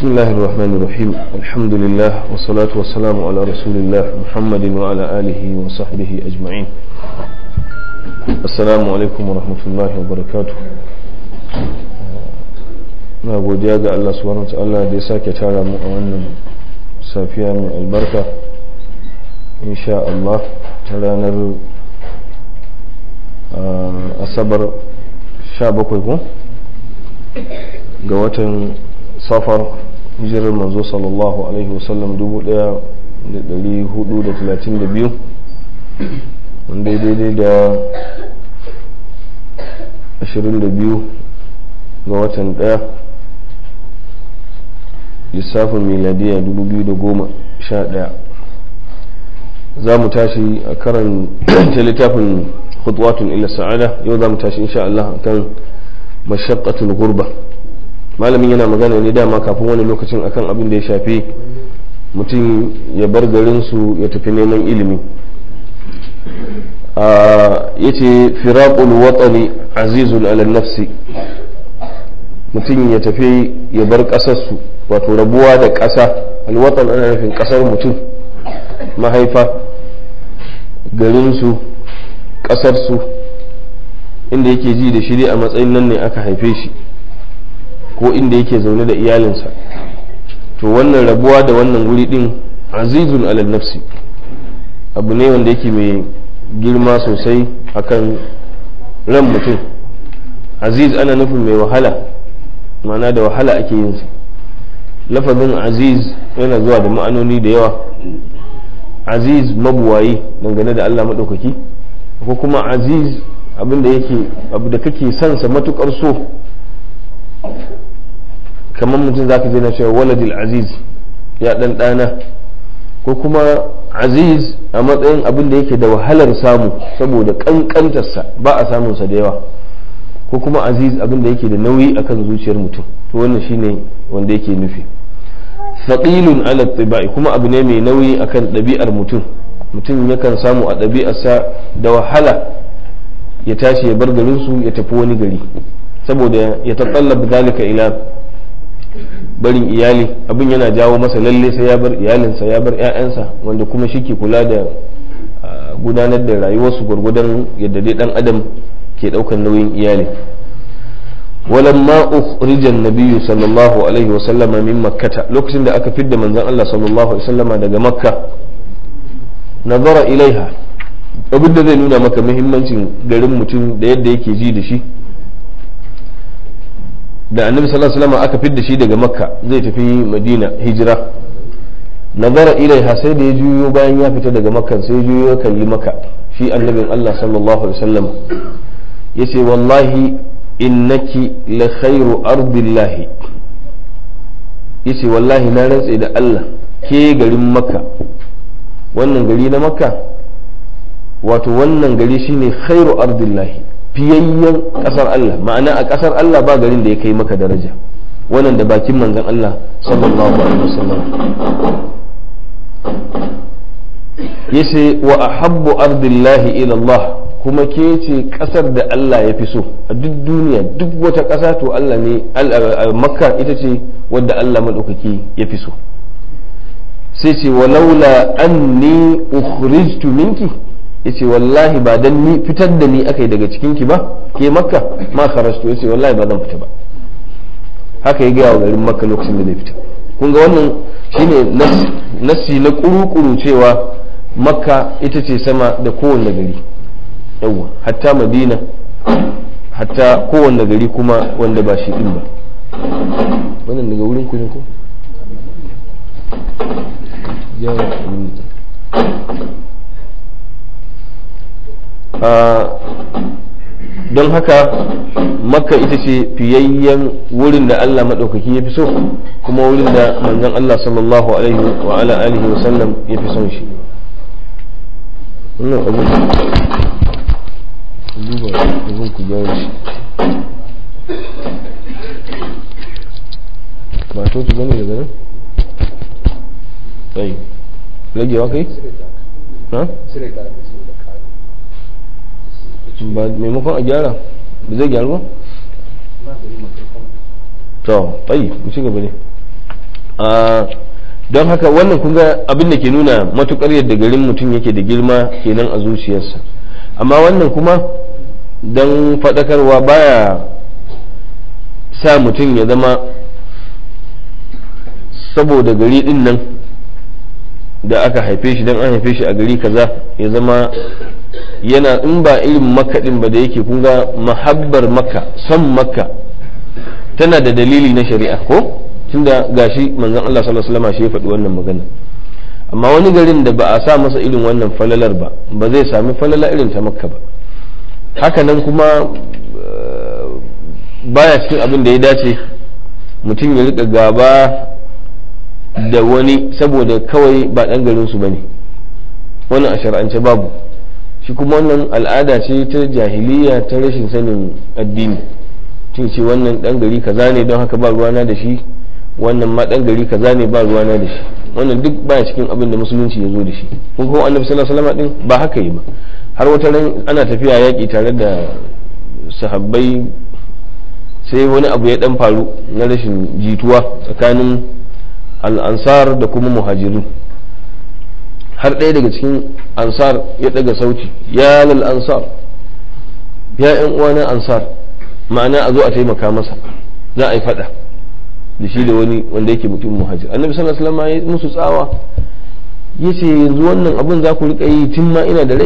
بسم الله الرحمن الرحيم الحمد لله والصلاة والسلام على رسول الله محمد وعلى آله وصحبه أجمعين السلام عليكم ورحمة الله وبركاته na godiya ga Allah subhanahu ta'ala da ya sake tara mu a wannan safiya mai albarka insha Allah ta ranar asabar 17 ko ga watan safar hijirar manzo sallallahu alaihi wasallam 1432 wanda daidai da 22 ga watan daya lissafin miladiya 2011 za mu tashi a karan littafin khutwatun ila sa'ada yau za mu tashi insha Allah kan mashaqqatul gurba malamin yana magana ne dama kafin wani lokacin akan abin da ya shafi mutum ya bar garin su ya tafi neman ilimi yace firaqul watani azizun ala nafsi mutum ya tafi ya bar kasar su wato rabuwa da ƙasa alwatan ana nufin ƙasar mutum mahaifa garinsu ƙasarsu inda yake ji da shiri a matsayin nan ne aka haife shi ko inda yake zaune da iyalinsa to wannan rabuwa da wannan wuri din azizun alal nafsi abu ne wanda yake mai girma sosai akan ran mutum aziz ana nufin mai wahala ma'ana da wahala ake yin sa lafazin aziz yana zuwa da ma'anoni da yawa aziz mabuwayi dangane da allah maɗaukaki ko kuma aziz abinda yake abu da kake sansa matukar so kamar mutum zaka je na cewa waladil aziz ya ɗan ɗana ko kuma aziz a matsayin abin da yake da wahalar samu saboda ƙanƙantarsa ba a samunsa da yawa ko kuma aziz abin da yake da nauyi akan zuciyar mutum to wannan shine wanda yake nufi thaqilun ala tibai kuma abu ne mai nauyi akan ɗabi'ar mutum mutum yakan samu a ɗabi'arsa da wahala ya tashi ya bar garin su ya tafi wani gari saboda ya tattallab zalika ila barin iyali abin yana jawo masa lalle sai ya bar iyalinsa ya bar 'ya'yansa wanda kuma shi ke kula da gudanar da rayuwarsu gwargwadon yadda dai dan adam ke ɗaukar nauyin iyali ولما أخرج النبي صلى الله عليه وسلم من مكة لوكسن دا أكا فيد من الله صلى الله عليه وسلم دا مكة نظر إليها abin da zai nuna maka muhimmancin garin mutum da yadda yake ji da shi da annabi sallallahu alaihi wasallam aka fidda shi daga makka zai tafi madina hijira nazara ilaiha sai da ya juyo bayan ya fita daga makka sai ya juyo ya kalli maka shi annabin Allah sallallahu alaihi wasallam yace wallahi innaki la khairu ardillahi yace wallahi na rantse da Allah ke garin makka wannan gari na makka wato wannan gari shine khairu ardillahi fiyayyen kasar Allah ma'ana a kasar Allah ba garin da ya kai maka daraja wannan da bakin manzon Allah sallallahu alaihi wasallam yace wa ahabbu ardillahi ila Allah kuma ke ce kasar da Allah ya fi so a duk duniya duk wata ƙasa to Allah ne makka ita ce wadda Allah maɗaukaki ya fi so sai ce walaula anni ukhrijtu minki yace wallahi ba dan ni fitar da ni akai daga cikin ki ba ke makka ma kharajtu yace wallahi ba zan fita ba haka ya ga wa garin makka lokacin da zai fita kun ga wannan shine nassi na kuru-kuru cewa makka ita ce sama da kowanne gari yawwa hatta madina hatta kowanne gari kuma wanda ba shi din ba wannan daga wurin ku ne ko don haka makka ita ce fiyayyen wurin da Allah maɗaukaki ya fi so kuma wurin da manzon Allah sallallahu alaihi wa ala alihi wa sallam ya fi son shi wannan abin duba abin ku gyara shi ba to ki gane daga nan ai ragewa kai ha ba maimakon a gyara ba zai gyaru ba to tsayi mu ci gaba ne don haka wannan kun ga abin da ke nuna matukar yadda garin mutum yake da girma kenan a zuciyarsa amma wannan kuma don faɗakarwa baya sa mutum ya zama saboda gari din nan da aka haife shi don an haife shi a gari kaza ya zama yana in ba irin makka din ba da yake kun ga mahabbar makka son makka tana da dalili na shari'a ko tunda gashi manzon Allah sallallahu alaihi wasallam shi ya faɗi wannan magana amma wani garin da ba a sa masa irin wannan falalar ba ba zai sami falala irin ta makka ba haka nan kuma baya cikin abin da ya dace mutum ya rika gaba da wani saboda kawai ba ɗan garin su bane wannan a shar'ance babu shi kuma wannan al'ada ce ta jahiliya ta rashin sanin addini tun ce wannan ɗan gari kaza ne don haka ba ruwana da shi wannan ma ɗan gari kaza ne ba ruwana da shi wannan duk baya cikin abin da musulunci ya zo da shi kun kuma annabi sallallahu alaihi wasallam din ba haka yi ba har wata ran ana tafiya yaƙi tare da sahabbai sai wani abu ya dan faru na rashin jituwa tsakanin al'ansar da kuma muhajirin har ɗaya daga cikin ansar ya ɗaga sauti ya lal ansar ya yan uwana ansar ma'ana a zo a taimaka masa za a yi faɗa da shi da wani wanda yake mutum muhajir annabi sallallahu alaihi wasallam ya musu tsawa yace yanzu wannan abun za ku rika yi tun ma ina da rai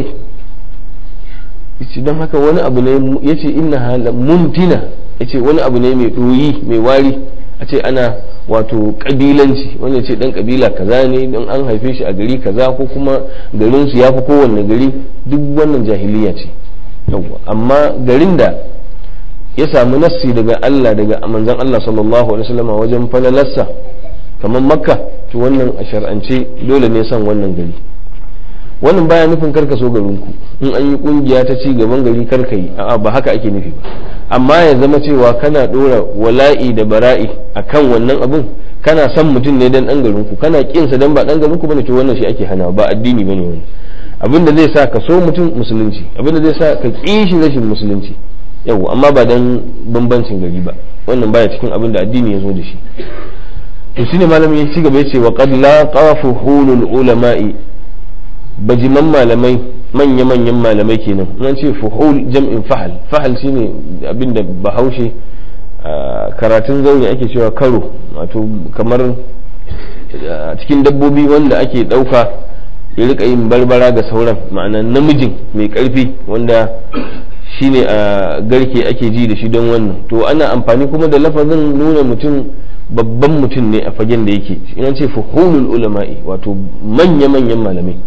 yace don haka wani abu ne yace inna hala muntina yace wani abu ne mai doyi mai wari a ce ana wato kabilanci wanda ce dan kabila kaza ne don an haife shi a gari kaza ko kuma garin su yafi kowanne gari duk wannan jahiliya ce amma garin da ya samu nassi daga Allah daga manzon Allah sallallahu alaihi wasallam wajen falalarsa kamar makka to wannan a shar'ance dole ne son wannan gari wannan baya nufin karka so garinku in an yi kungiya ta ci gaban gari karka yi a'a ba haka ake nufi ba amma ya zama cewa kana dora wala'i da bara'i akan wannan abun kana son mutum ne dan dan garinku kana kinsa dan ba dan garinku bane to wannan shi ake hana ba addini bane wani abin da zai sa ka so mutum musulunci abin da zai sa ka ƙi shi rashin musulunci yau amma ba dan bambancin gari ba wannan baya cikin abin da addini ya zo da shi to shine malami ya ci gaba yace wa qad laqa fuhulul ulama'i bajiman malamai manya manyan malamai kenan an ce fuhul jam'in fahal fahal shine abin da bahaushe karatun zaune ake cewa karo wato kamar cikin dabbobi wanda ake dauka ya rika yin barbara ga sauran ma'ana namijin mai karfi wanda shine a garke ake ji da shi don wannan to ana amfani kuma da lafazin nuna mutum babban mutum ne a fagen da yake in ce fuhulul ulama'i wato manya-manyan malamai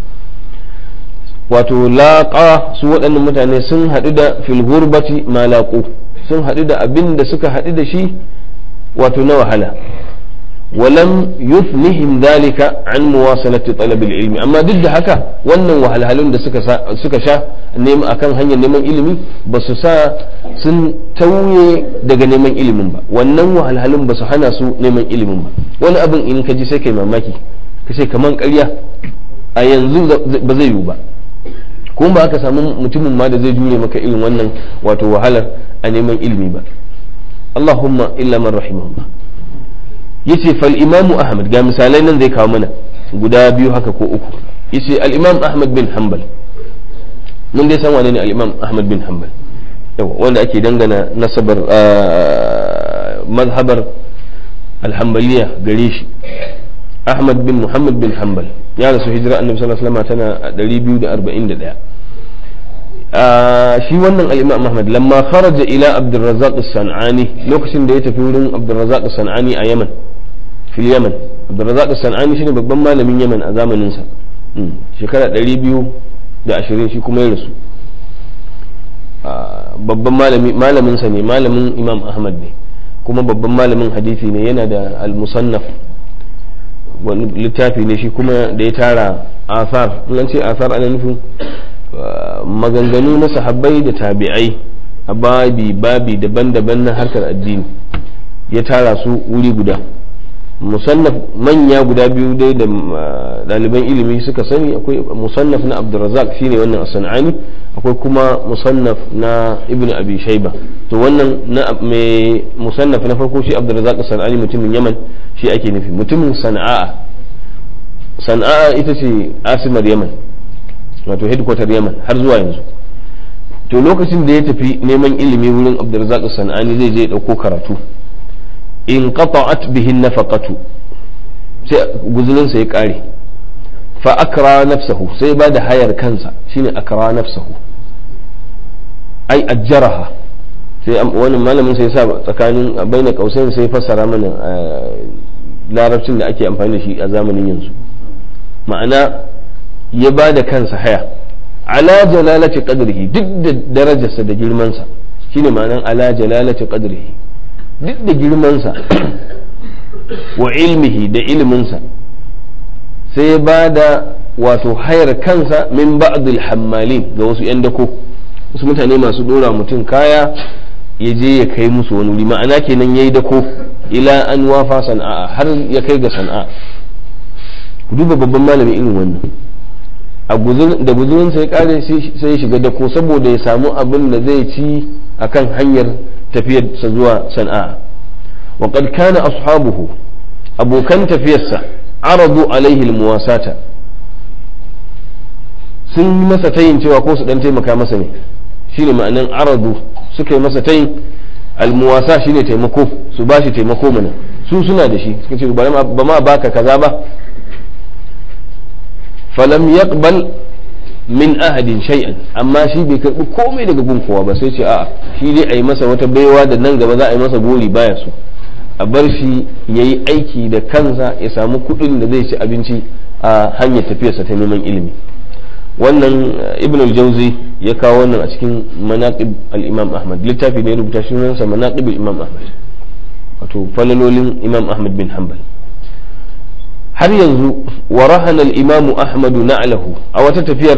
wato laƙa su waɗannan mutane sun haɗu da filgurbati malaƙo sun haɗu da abin da suka haɗu da shi wato na wahala ولم يثنهم ذلك عن مواصلة طلب العلم أما ضد haka wannan wahalhalun da suka sha neman akan hanyar neman ilimi ba su sa sun tauye daga neman ilimin ba wannan wahalhalun ba su hana su neman ilimin ba wani abin in ka ji sai kai mamaki ka ce kaman ƙarya a yanzu ba zai yiwu ba kuma ba aka samu mutumin ma da zai jure maka irin wannan wato wahalar a neman ilimi ba Allahumma illa man rahimahullah yace fal imamu ahmad ga misalai nan zai kawo mana guda biyu haka ko uku yace al imam ahmad bin hanbal mun dai san wane ne al imam ahmad bin hanbal yawa wanda ake dangana nasabar mazhabar al hanbaliya gare shi ahmad bin muhammad bin hanbal ya rasu hijira annabi sallallahu alaihi wasallam tana 241 shi wannan al-imam Ahmad lamma kharaja ila Abdurrazzaq as-San'ani lokacin da ya tafi wurin Abdurrazzaq as-San'ani a Yaman fil Yaman Abdurrazzaq as-San'ani shine babban malamin Yaman a zamanin sa shekara 220 shi kuma ya rasu babban malami malamin sa ne malamin Imam Ahmad ne kuma babban malamin hadisi ne yana da al-musannaf wani littafi ne shi kuma da ya tara asar in an ce asar ana nufin maganganu na sahabbai da tabi'ai a babi babi daban-daban na harkar addini ya tara su wuri guda musannaf manya guda biyu dai da ɗaliban ilimi suka sani akwai musannaf na abdurrazak shine wannan sana'ani akwai kuma musannaf na ibn abi shaiba to wannan na mai musannaf na farko shi abdurrazak sana'ani mutumin yaman shi ake nufi mutumin sana'a sana'a ita ce asimar yaman wato headquarter yaman har zuwa yanzu to lokacin da ya tafi neman ilimi wurin abdulrazak sana'ani zai je ɗauko karatu in qata'at bihin nafaqatu sai guzulinsa ya ƙare fa akra nafsahu sai ba da hayar kansa shine akra nafsahu ai ajjaraha sai wani malamin sai sa tsakanin baina kausain sai fassara mana larabcin da ake amfani da shi a zamanin yanzu ma'ana ya ba da kansa haya ala jalalati qadrihi duk da darajarsa da girmansa shine ma'anan ala jalalati qadrihi duk da girmansa wa ilmihi da ilminsa sai ya ba da wato hayar kansa min ba'dil hammalin ga wasu 'yan dako wasu mutane masu dora mutum kaya ya je ya kai musu wani wuri ma'ana kenan ya yi dako ila an wafa sana'a har ya kai ga sana'a ku duba babban malami irin wannan da guzurin sai kare sai ya shiga dako saboda ya samu abin da zai ci akan hanyar tafiyarsa zuwa sana'a wa qad kana ashabuhu abokan tafiyarsa aradu alaihi almuwasata sun yi masa tayin cewa ko su dan taimaka masa ne shine ma'anan aradu suka yi masa tayin almuwasa shine taimako su ba shi taimako mana su suna da shi suka ce ba ma baka kaza ba falam yaqbal min ahadin shay'an amma shi bai karbi komai daga gun kowa ba sai ce a'a shi dai a yi masa wata baiwa da nan gaba za a yi masa gori baya so a bar shi ya yi aiki da kansa ya samu kuɗin da zai ci abinci a hanyar tafiyarsa ta neman ilimi wannan ibn al-jauzi ya kawo wannan a cikin manaqib al-imam ahmad littafi ne rubuta shi sunansa manaqib al-imam ahmad wato falalolin imam ahmad bin hanbal har yanzu wa rahana al-imam ahmad na'lahu a wata tafiyar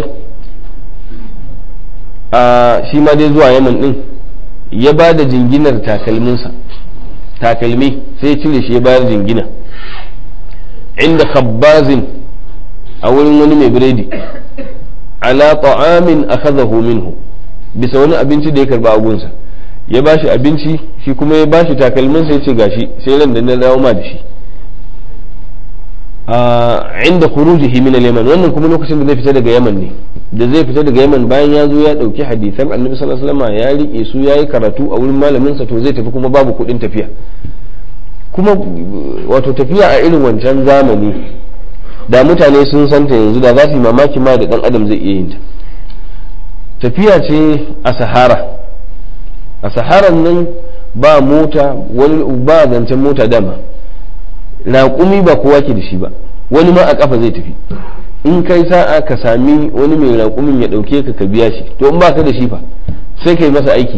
a shi ma dai zuwa yaman din ya ba da jinginar takalminsa takalmi sai cire shi ya bayar jingina inda khabbazin a wurin wani mai biredi ala ta'amin akhadahu minhu bisa wani abinci da ya karba a gunsa ya bashi abinci shi kuma ya bashi takalmin sai ce gashi sai ran da na dawo ma da shi a inda khurujihi min al-yaman wannan kuma lokacin da zai fita daga yaman ne da zai fita daga yaman bayan ya zo ya dauki hadisan annabi sallallahu alaihi wasallam ya rike su yayi karatu a wurin malamin sa to zai tafi kuma babu kudin tafiya kuma wato tafiya a irin wancan zamani da mutane sun santa yanzu da za su yi mamaki ma da dan adam zai iya yin ta tafiya ce a sahara a saharan nan ba mota wani ba zancen mota dama raƙumi ba kowa ke da shi ba wani ma a ƙafa zai tafi in kai sa'a ka sami wani mai raƙumin ya ɗauke ka ka biya shi to in ba ka da shi fa sai ka yi masa aiki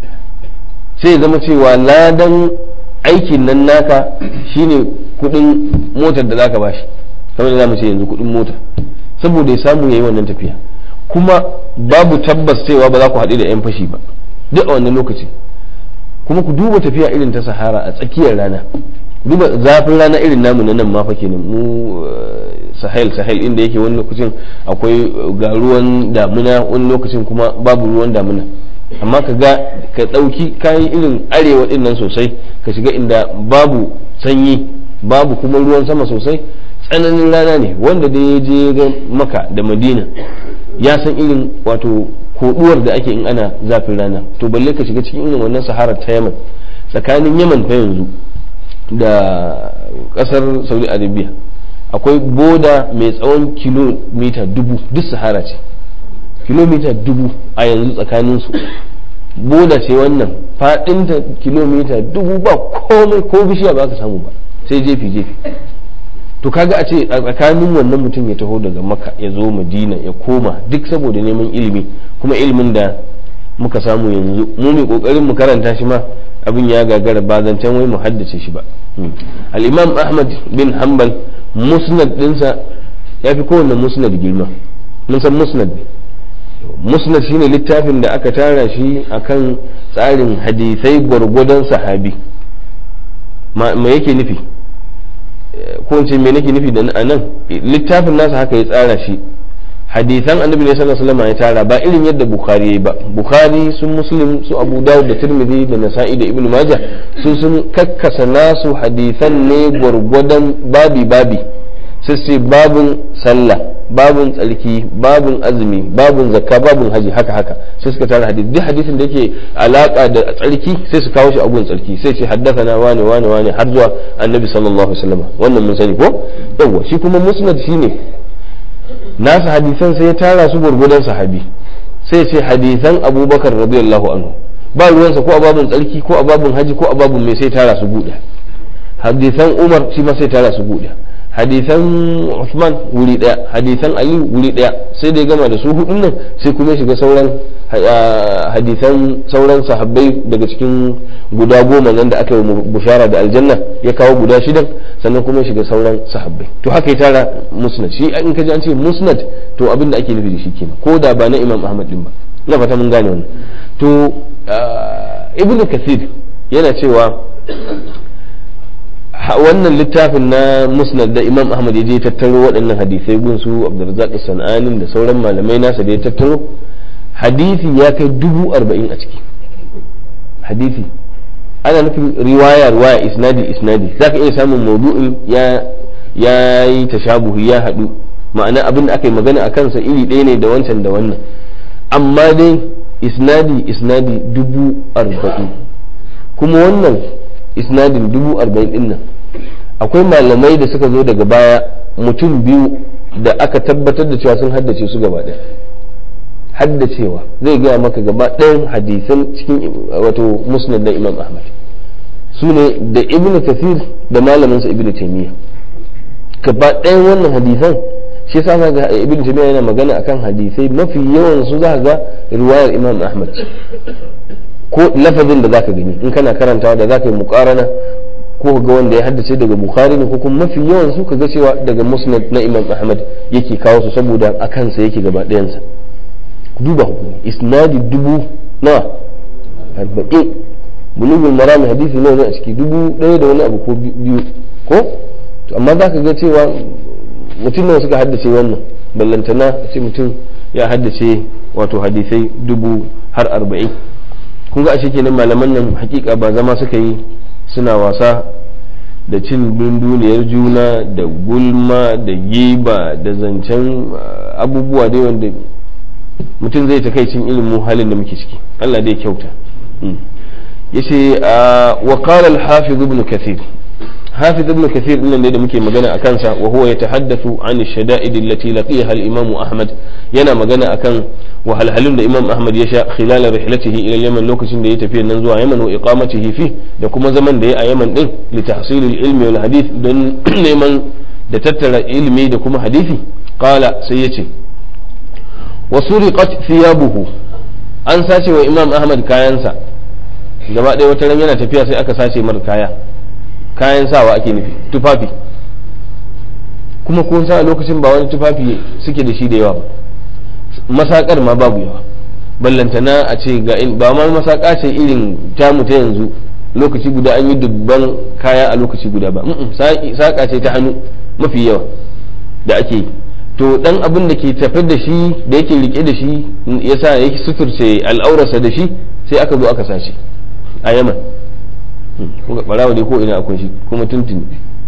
sai ya zama cewa ladan aikin nan naka shine kuɗin motar da zaka bashi kamar da za mu ce yanzu kuɗin mota saboda ya samu ya yi wannan tafiya kuma babu tabbas cewa ba za ku haɗu da 'yan fashi ba duk a wannan lokacin kuma ku duba tafiya irin ta sahara a tsakiyar rana duba zafin rana irin namu na nan ma fa kenan mu sahel sahel inda yake wani lokacin akwai ga ruwan damuna wani lokacin kuma babu ruwan damuna amma ka ga ka ɗauki kayan irin arewa ɗin nan sosai ka shiga inda babu sanyi babu kuma ruwan sama sosai tsananin rana ne wanda da ya je ga maka da madina ya san irin wato koduwar da ake in ana zafin rana to balle ka shiga cikin irin wannan sahara ta yaman tsakanin yaman fa yanzu da kasar saudi arabia akwai boda mai tsawon kilomita dubu duk sahara ce kilomita dubu a yanzu tsakaninsu boda ce wannan fadinta kilomita dubu ba komai ko bishiya ba ka samu ba sai jefi jefi to kaga a ce a tsakanin wannan mutum ya taho daga maka ya zo madina ya koma duk saboda neman ilimi kuma ilimin da muka samu yanzu mu mai kokarin mu karanta shi ma abin ya gagara ba zancen wai mu haddace shi ba al-imam ahmad bin hanbal musnad dinsa ya fi kowanne musnad girma mun san musnad ne musnad shine littafin da aka tara shi akan tsarin hadisai gwargwadon sahabi ma yake nufi ko ce me nake nufi da a nan littafin nasa haka ya tsara shi hadisan annabi ne sallallahu alaihi wasallam ya tara ba irin yadda bukhari yayi ba bukhari sun muslim su abu dawud da tirmidhi da nasa'i da ibnu majah su sun kakkasa nasu hadisan ne gwargwadon babi babi sai sai babun sallah babun tsarki babun azumi babun zakka babun haji haka haka sai suka tara hadisi duk hadisin da yake alaka da tsarki sai su kawo shi a gun tsarki sai ce haddathana wane wane wane har zuwa annabi sallallahu alaihi wasallam wannan mun sani ko yawa shi kuma musnad shine nasa hadisan sai ya tara su gurgudan sahabi sai ce hadisan abubakar radiyallahu anhu ba ruwansa ko a babun tsarki ko a babun haji ko a babun mai sai tara su buɗe hadisan umar shi ma sai tara su buɗe hadisan Usman wuri daya hadisan Ali wuri daya sai da ya gama da su hudun nan sai kuma shiga sauran hadisan sauran sahabbai daga cikin guda goma nan da aka yi bushara da aljanna ya kawo guda shidan sannan kuma shiga sauran sahabbai to haka ya tara musnad shi in ka ji an ce musnad to abin da ake nufi da shi kenan ko da ba na Imam Ahmad din ba ina fata mun gane wannan to ibnu kathir yana cewa wannan littafin na musnad da imam ahmad ya je tattaro waɗannan hadisai gun su abdurrazzaq sana'anin da sauran malamai nasa da ya tattaro hadisi ya kai dubu arba'in a ciki hadisi ana nufin riwaya riwaya isnadi isnadi za ka iya samun maudu'in ya ya yi tashabuhi ya haɗu ma'ana abin da aka yi magana a kansa iri ɗaya ne da wancan da wannan amma dai isnadi isnadi dubu arba'in kuma wannan isnadin dubu arba'in din nan akwai malamai da suka zo daga baya mutum biyu da aka tabbatar da cewa sun haddace su gaba ɗaya haddacewa zai gaya maka gaba ɗayan hadisan cikin wato musnad na imam ahmad su ne da ibn kathir da malaminsa ibn taymiya gaba ɗayan wannan hadisan shi sa ga ibn taymiya yana magana akan hadisai mafi yawan su za ga riwayar imam ahmad ko lafazin da zaka gani in kana karantawa da zaka yi muqarana ko ga wanda ya haddace daga bukhari ne ko kuma mafi yawan su kaga cewa daga musnad na imam ahmad yake kawo su saboda a kansa yake gaba ɗayansa ku duba ku isnadi dubu na arba'in bulugul marami hadisi nawa a ciki dubu ɗaya da wani abu ko biyu ko to amma za ka ga cewa mutum nawa suka haddace wannan ballantana a ce mutum ya haddace wato hadisai dubu har arba'in kun ga ashe kenan malaman nan hakika ba zama suka yi suna wasa da cin dunduniyar juna da gulma da giba da zancen abubuwa dai wanda mutum zai ta kai cin ilimin halin da muke ciki Allah dai kyauta yace wa qala al-hafiz ibn kathir hafiz ibn kathir din da muke magana akan sa wa huwa yatahaddathu an ash-shada'id allati laqiyaha al-imam ahmad yana magana akan wahalhalun da imam ahmad ya sha khilal rihlatihi ila yaman lokacin da ya tafi nan zuwa yaman wa iqamatihi fi da kuma zaman da ya a yaman din li tahsil al-ilmi wal hadith don neman da tattara ilimi da kuma hadisi qala sai yace wa suriqat thiyabuhu an sace wa imam ahmad kayansa gaba ɗaya wata ran yana tafiya sai aka sace mar kaya kayan sawa ake nufi tufafi kuma kun sa a lokacin ba wani tufafi suke da shi da yawa ba masakar ma babu yawa ballantana a ce ga in ba ma masaka ce irin tamu ta yanzu lokaci guda an yi dubban kaya a lokaci guda ba saka ce ta hannu mafi yawa da ake yi to dan abin da ke tafi da shi da yake rike da shi yasa yake suturce al'aurarsa da shi sai aka zo aka sace a yaman kuka barawa dai ko ina akwai shi kuma tuntuni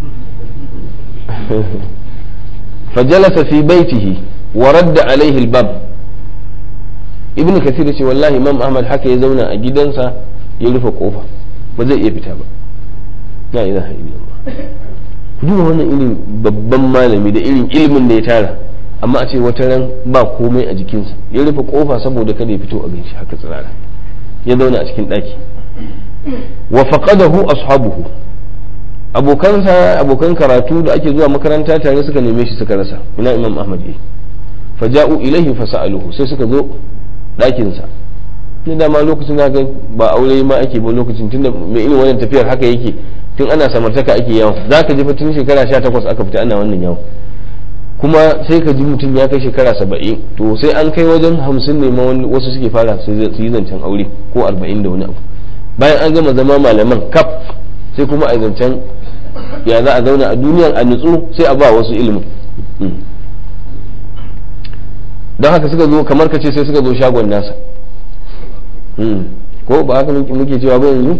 fajalasa fi baitihi wa radda alaihi albab ibn kasir ce wallahi imam ahmad haka ya zauna a gidansa ya rufe kofa ba zai iya fita ba la ilaha illallah duba wannan irin babban malami da irin ilimin da ya tara amma a ce wata ran ba komai a jikinsa ya rufe kofa saboda kada ya fito a ganshi haka tsirara ya zauna a cikin ɗaki wa faqadahu ashabuhu abokansa abokan karatu da ake zuwa makaranta tare suka neme shi suka rasa ina imam ahmad yi faja'u ilaihi fasa'aluhu sai suka zo ɗakin sa ni dama lokacin da ba aure ma ake ba lokacin tunda mai irin wannan tafiyar haka yake tun ana samartaka ake yawo zaka ji tun shekara 18 aka fita ana wannan yawo kuma sai ka ji mutum ya kai shekara saba'in to sai an kai wajen hamsin ne ma wasu suke fara su yi zancen aure ko arba'in da wani abu bayan an gama zama malaman kaf sai kuma a zancen ya za a zauna a duniyar a nutsu sai a ba wasu ilimin don haka suka zo kamar ka ce sai suka zo shagon nasa ko ba haka muke cewa ba yanzu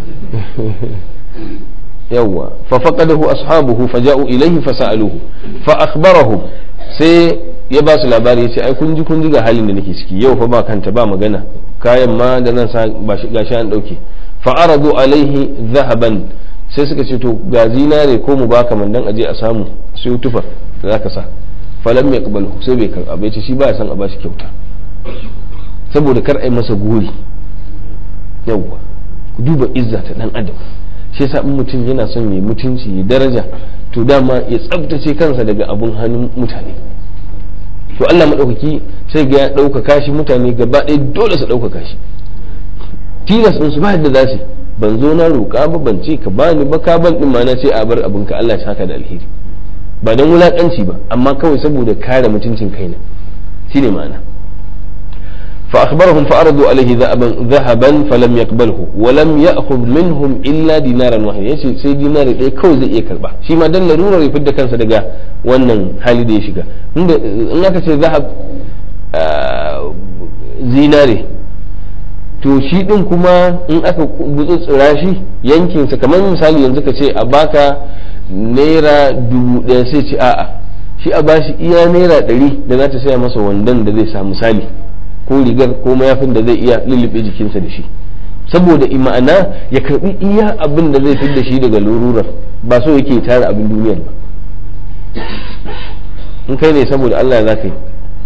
yawwa fa faqadahu ashabuhu faja'u ilayhi fasa'aluhu fa akhbarahum sai ya ba su labari ya ce ai kun ji kun ji ga halin da nake ciki yau fa ba kanta ba magana kayan ma da nan sa ba shi gashi an dauke fa aradu alaihi zahaban sai suka ce to ga zinare ko mu baka man dan aje a samu sai tufar da zaka sa falam yaqbalu sai bai karba bai ce shi ba ya san a bashi kyauta saboda kar ai masa gori yawwa ku duba izza ta dan adam shi yasa in mutum yana son mai mutunci ya daraja to dama ya tsabtace kansa daga abun hannun mutane to Allah maɗaukaki sai ga ya ɗaukaka shi mutane gaba ɗaya dole su ɗaukaka shi tilas in su ba yadda za su ban zo na roƙa ba ban ce ka bani ba ka ban ɗin ma na ce a bar abinka Allah ya saka da alheri ba don wulaƙanci ba amma kawai saboda kare mutuncin kaina shine ma'ana فأخبرهم فأرضوا عليه ذهبا, ذهبا فلم يقبله ولم يأخذ منهم إلا دينارا واحدا yace sai dinari ɗaya kawai zai iya karba shi ma dan larurar ya fidda kansa daga wannan hali da ya shiga in aka ce zahab zinare to shi din kuma in aka gutsutsura shi yankinsa kamar misali yanzu ka ce a baka naira dubu ɗaya sai ce a'a shi a bashi iya naira ɗari da za ta saya masa wandon da zai sa misali ko rigar ko mayafin da zai iya lullube jikinsa da shi saboda ma'ana ya karbi iya abin da zai fi da shi daga lururar ba so yake tara abin duniyar ba in kai ne saboda Allah za ka yi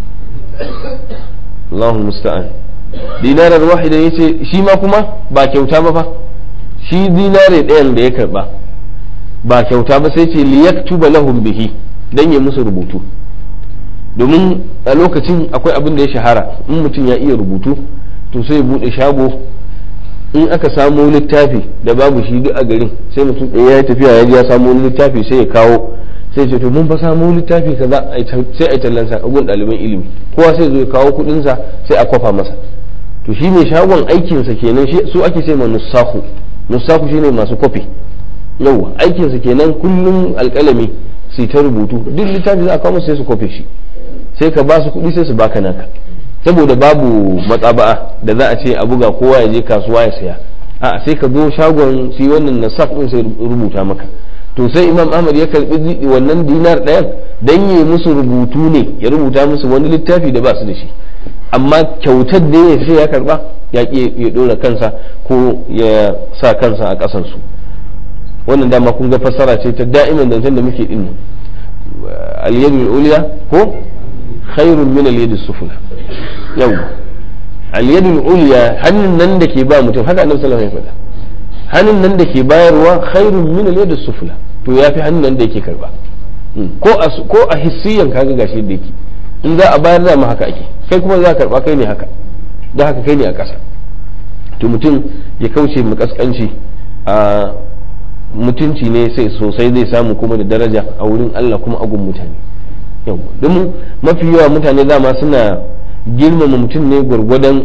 Allahu musta'an dinarar wahida ya ce shi ma kuma ba kyauta ba fa shi dinare ɗayan da ya karba ba kyauta ba sai ce liyaktuba lahum bihi dan ya musu rubutu domin a lokacin akwai abin da ya shahara in mutum ya iya rubutu to sai ya bude shago in aka samo littafi da babu shi duk a garin sai mutum ɗaya ya tafiya ya ji ya samo littafi sai ya kawo sai ce to mun fa samo littafi kaza sai a tallan sa gun ɗaliban ilimi kowa sai zo ya kawo kuɗin sa sai a kwafa masa to shi mai shagon aikin sa kenan shi su ake ce ma nusahu nusahu shine masu kwafi yawa aikin sa kenan kullum alƙalami su ta rubutu duk littafi za a kawo sai su kwafe shi sai ka ba su kuɗi sai su baka naka saboda babu matsaba'a da za a ce a buga kowa ya je kasuwa ya saya a sai ka zo shagon shi wannan nasaf din sai rubuta maka to sai imam ahmad ya karbi wannan dinar ɗayan dan yi musu rubutu ne ya rubuta musu wani littafi da ba su da shi amma kyautar da ya sai ya karba ya ki ya dora kansa ko ya sa kansa a ƙasan su wannan dama kun ga fassara ce ta da'iman zancen da muke din al-yadul ulya ko khairun min al-yadi sufla yau al-yadul ulya hannun nan da ke ba mutum haka annabi sallallahu alaihi wasallam hannun nan da ke bayarwa khairun min al-yadi sufla to yafi hannun nan da yake karba ko a ko a hissiyan kaga gashi da yake in za a bayar da mu haka ake kai kuma za ka karba kai ne haka da haka kai ne a ƙasa to mutum ya kauce mu kaskanci a mutunci ne sai sosai zai samu kuma da daraja a wurin Allah kuma agun mutane yau domin mafi yawa mutane dama suna girmama mutum ne gwargwadon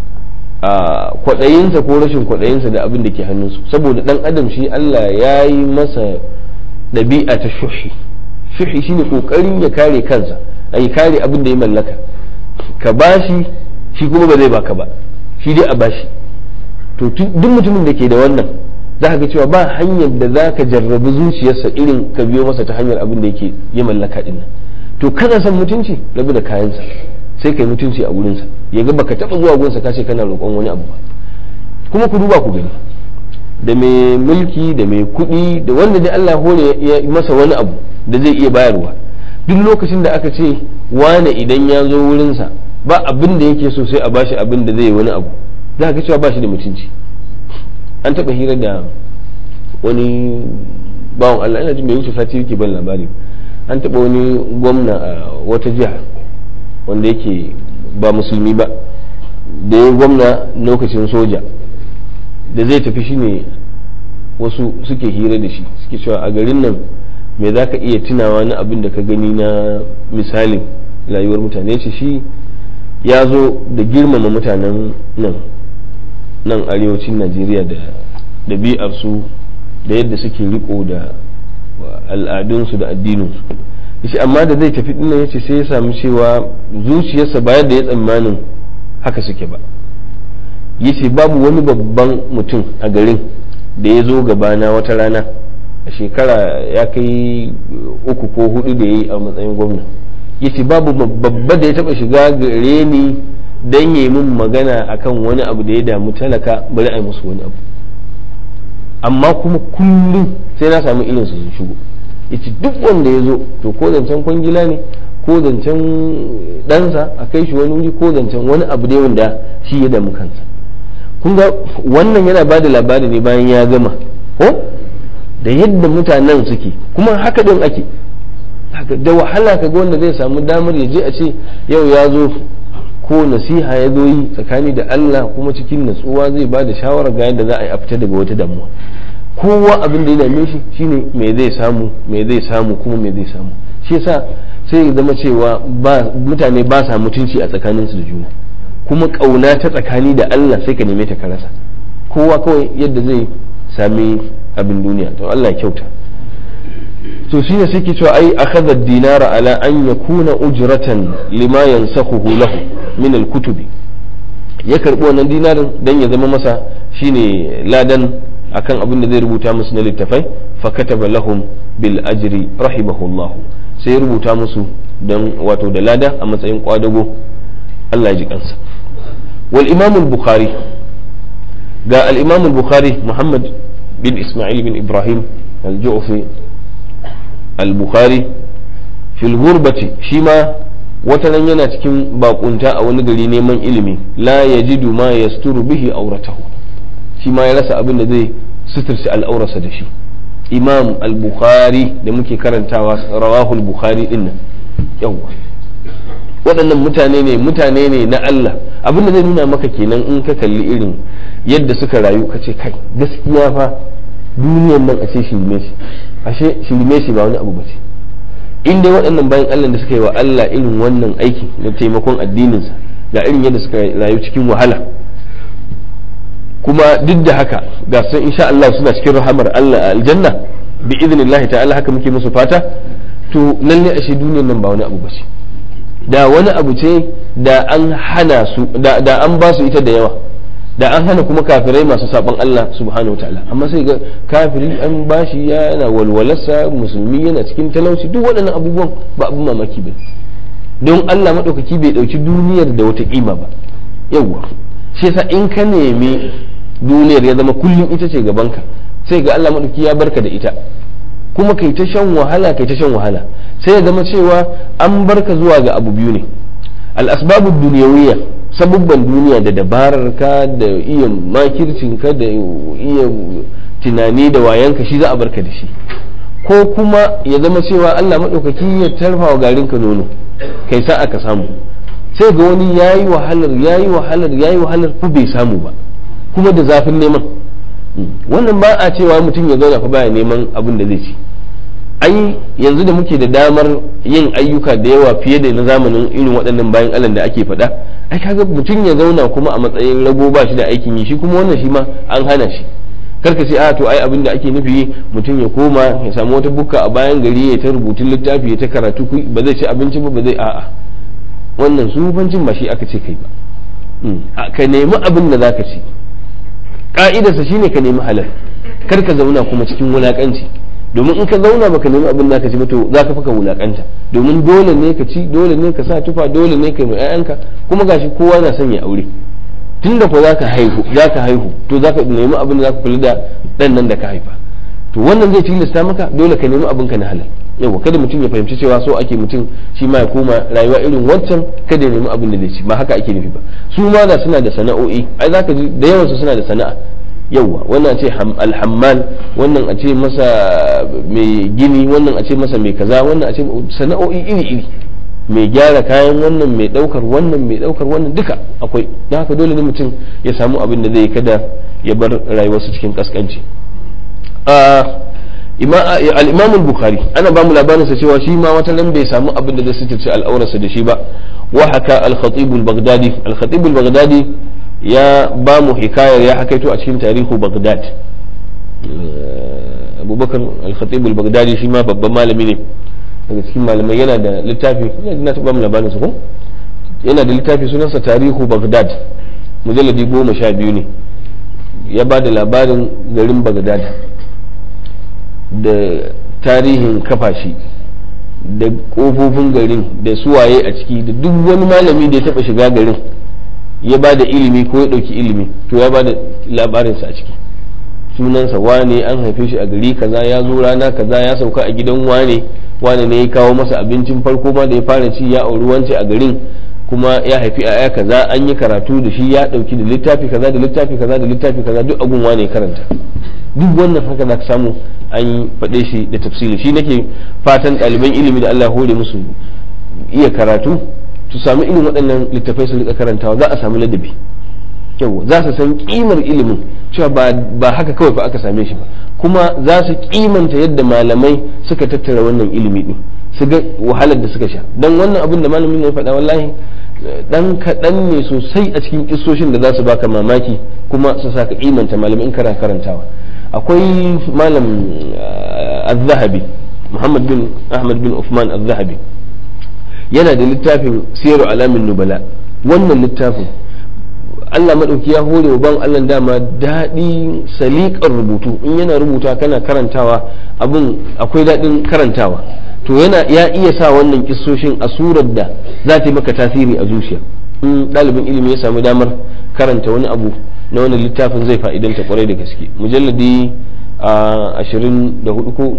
a kwaɗayinsa ko rashin kwaɗayinsa da abin da ke hannunsu saboda ɗan adam shi Allah ya yi masa ɗabi'a ta shuhi shuhi shine ƙoƙarin ya kare kansa a yi kare abin da ya mallaka ka bashi shi kuma ba zai baka ba shi dai a bashi to duk mutumin da ke da wannan za ka ga cewa ba hanyar da za ka jarrabi zuciyarsa irin ka biyo masa ta hanyar abin da yake ya mallaka din nan to kana son mutunci rabu da kayansa sai kai mutunci a wurinsa ya ga baka taba zuwa gunsa ka ce kana roƙon wani abu ba kuma ku duba ku gani da mai mulki da mai kuɗi da wanda dai Allah hore ya masa wani abu da zai iya bayarwa duk lokacin da aka ce wane idan ya zo wurinsa ba abin da yake so sai a bashi abin da zai yi wani abu za ka cewa ba shi da mutunci an taɓa hira da wani bawan Allah ina jin bai wuce sati yake ban labari an taɓa wani gwamna a wata jiha wanda yake ba musulmi ba da ya gwamna lokacin soja da zai tafi shine wasu suke hira da shi suke cewa a garin nan me za ka iya tunawa na abin da ka gani na misalin rayuwar mutane ce shi ya zo da girmama mutanen nan nan arewacin najeriya da ɗabi'arsu da yadda suke riko da al'adunsu da addininsu yace amma da zai tafi dinnan yace sai ya samu cewa zuciyarsa ba yadda ya tsammanin haka suke ba yace babu wani babban mutum a garin da ya zo gabana wata rana a shekara ya kai uku ko hudu da ya yi a matsayin gwamna yace babu babba da ya taba shiga gare ni dan yi min magana akan wani abu da ya damu talaka bari a yi musu wani abu amma kuma kullum sai na samu irin su shigo yace duk wanda ya zo to ko zancen kwangila ne ko zancen ɗansa a kai shi wani wuri ko zancen wani abu dai wanda shi ya damu kansa kun ga wannan yana ba da labari ne bayan ya gama ko da yadda mutanen suke kuma haka din ake da wahala ka ga wanda zai samu damar ya je a ce yau ya zo ko nasiha ya zo yi tsakani da Allah kuma cikin natsuwa zai ba da shawarar ga yadda za a yi a fita daga wata damuwa kowa abin da ya dame shi shine me zai samu me zai samu kuma me zai samu shi yasa sai ya zama cewa mutane ba sa mutunci a tsakaninsu da juna kuma kauna ta tsakani da Allah sai ka neme ta ka rasa kowa kawai yadda zai sami abin duniya to Allah ya kyauta to shine sai ke cewa ai akhadha ad-dinara ala an yakuna ujratan lima yansakhuhu lahu min al-kutubi ya karbi wannan dinarin dan ya zama masa shine ladan akan abin da zai rubuta musu na littafai fa kataba lahum bil ajri rahimahullah sai ya rubuta musu dan wato da lada a matsayin kwadago Allah ya ji kansa wal imam al-bukhari ga al-imam al-bukhari muhammad bin isma'il bin ibrahim al-ju'fi al-bukhari fil ghurbati shi ma wata nan yana cikin bakunta a wani gari neman ilimi la yajidu ma yasturu bihi auratahu shi ma ya rasa abin da zai suturci al'aurarsa da shi imam al-bukhari da muke karantawa rawahul bukhari din nan yawa waɗannan mutane ne mutane ne na Allah abin da zai nuna maka kenan in ka kalli irin yadda suka rayu ka ce kai gaskiya fa duniyan nan a ce shirme shi ashe shirme shi ba wani abu ba ce in dai waɗannan bayan Allah da suka yi wa Allah irin wannan aiki na taimakon addininsa ga irin yadda suka rayu cikin wahala kuma duk da haka ga sun insha Allah suna cikin rahamar Allah a aljanna bi idnillah ta'ala haka muke musu fata to lalle ashe duniyar nan ba wani abu bace da wani abu ce da an hana su da, da an ba su ita da yawa da an hana kuma kafirai masu saban Allah subhanahu wa ta'ala amma sai ga kafiri an bashi yana walwalarsa musulmi yana cikin talauci duk waɗannan abubuwan ba abin mamaki ba don Allah maɗaukaki bai ɗauki duniyar da wata ƙima ba yawwa shi yasa in ka nemi duniyar ya zama kullum ita ce gabanka sai ga Allah maɗauki ya barka da ita kuma kai ta shan wahala kai ta shan wahala sai ya zama cewa an barka zuwa ga abu biyu ne al-asbabu duniyawiyya sabubban duniya da dabarar ka da iya makircin ka da iya tunani da wayanka shi za a barka da shi ko kuma ya zama cewa Allah maɗaukaki ya tarfa wa garin ka nono kai sa aka samu sai ga wani yayi wahalar yayi wahalar yayi wahalar fa bai samu ba kuma da zafin neman wannan ba a cewa mutum ya zauna fa baya neman abin da zai ci ai yanzu da muke da damar yin ayyuka da yawa fiye da na zamanin irin waɗannan bayan Allah da ake faɗa ai kaga mutum ya zauna kuma a matsayin rago ba shi da aikin yi shi kuma wannan shi ma an hana shi karka ce a to ai abin da ake nufi mutum ya koma ya samu wata bukka a bayan gari ya ta rubutun littafi ya ta karatu ba zai ci abinci ba ba zai a'a wannan sufancin ba shi aka ce kai ba ka nemi abin da zaka ci ka'idarsa shine ka nemi halal kar ka zauna kuma cikin wulakanci domin in ka zauna baka nemi abin da ka ci ba to za ka faka wulakanta domin dole ne ka ci dole ne ka sa tufa dole ne ka yi ƴaƴanka kuma gashi kowa na son ya aure tunda ko zaka haihu zaka haihu to zaka nemi abin da zaka kula da dan nan da ka haifa to wannan zai tilasta maka dole ka nemi abin ka na halal yawa kada mutum ya fahimci cewa so ake mutum shi ma ya koma rayuwa irin wancan kada ya nemi abin da zai ci ba haka ake nufi ba su ma da suna da sana'o'i ai zaka ji da yawansu suna da sana'a yauwa wannan a ce alhammal wannan a ce masa mai gini wannan a ce masa mai kaza wannan a ce sana'o'i iri-iri mai gyara kayan wannan mai daukar wannan mai daukar wannan duka akwai don haka dole ne mutum ya samu abin da zai kada ya bar rayuwarsa cikin kaskanci al-imam al-bukhari ana ba mu labarinsa cewa shi ma wata nan bai samu abin da zai sitirce al'aurarsa da shi ba wa haka al-khatib al-baghdadi al-khatib al-baghdadi ya ba mu hikayar ya hakaito a cikin tarihu baghdad abubakar al-khatib al-baghdadi shi ma babban malami ne daga cikin malamai yana da littafi na taɓa mu labarin su ko yana da littafi sunansa tarihu baghdad mujalladi goma sha biyu ne ya ba da labarin garin baghdad da tarihin kafashi da ƙofofin garin da suwaye a ciki da duk wani malami da ya taɓa shiga garin ya ba da ilimi ko ya ɗauki ilimi to ya ba da labarinsa a ciki sunansa wane an haife shi a gari kaza ya zo rana kaza ya sauka a gidan wane wane ne ya kawo masa abincin farko ma da ya fara ci ya auri wance a garin kuma ya haifi aya kaza an yi karatu da shi ya dauki da littafi kaza da littafi kaza da littafi kaza duk agun wane ya karanta duk wannan haka za ka samu an faɗe shi da tafsiri shi nake fatan ɗaliban ilimi da Allah hore musu iya karatu su sami irin waɗannan littafai su rika karantawa za a samu ladabi yau za su san kimar ilimin cewa ba haka kawai fa aka same shi ba kuma za su kimanta yadda malamai suka tattara wannan ilimi din su ga wahalar da suka sha don wannan abin da malamin ya faɗa wallahi dan kaɗan ne sosai a cikin kisoshin da za su baka mamaki kuma su saka kimanta malamai in kana karantawa akwai malam az-zahabi muhammad bin ahmad bin uthman az-zahabi yana da littafin siyaru alamin nubala wannan littafin Allah maɗauki ya hore wa ban Allah dama daɗi saliƙar rubutu in yana rubuta kana karantawa abin akwai daɗin karantawa to yana ya iya sa wannan kissoshin a surar da za ta yi maka tasiri a zuciya in ɗalibin ilimi ya samu damar karanta wani abu na wani littafin zai fa'idanta kwarai da gaske mujalladi a ashirin da hudu ko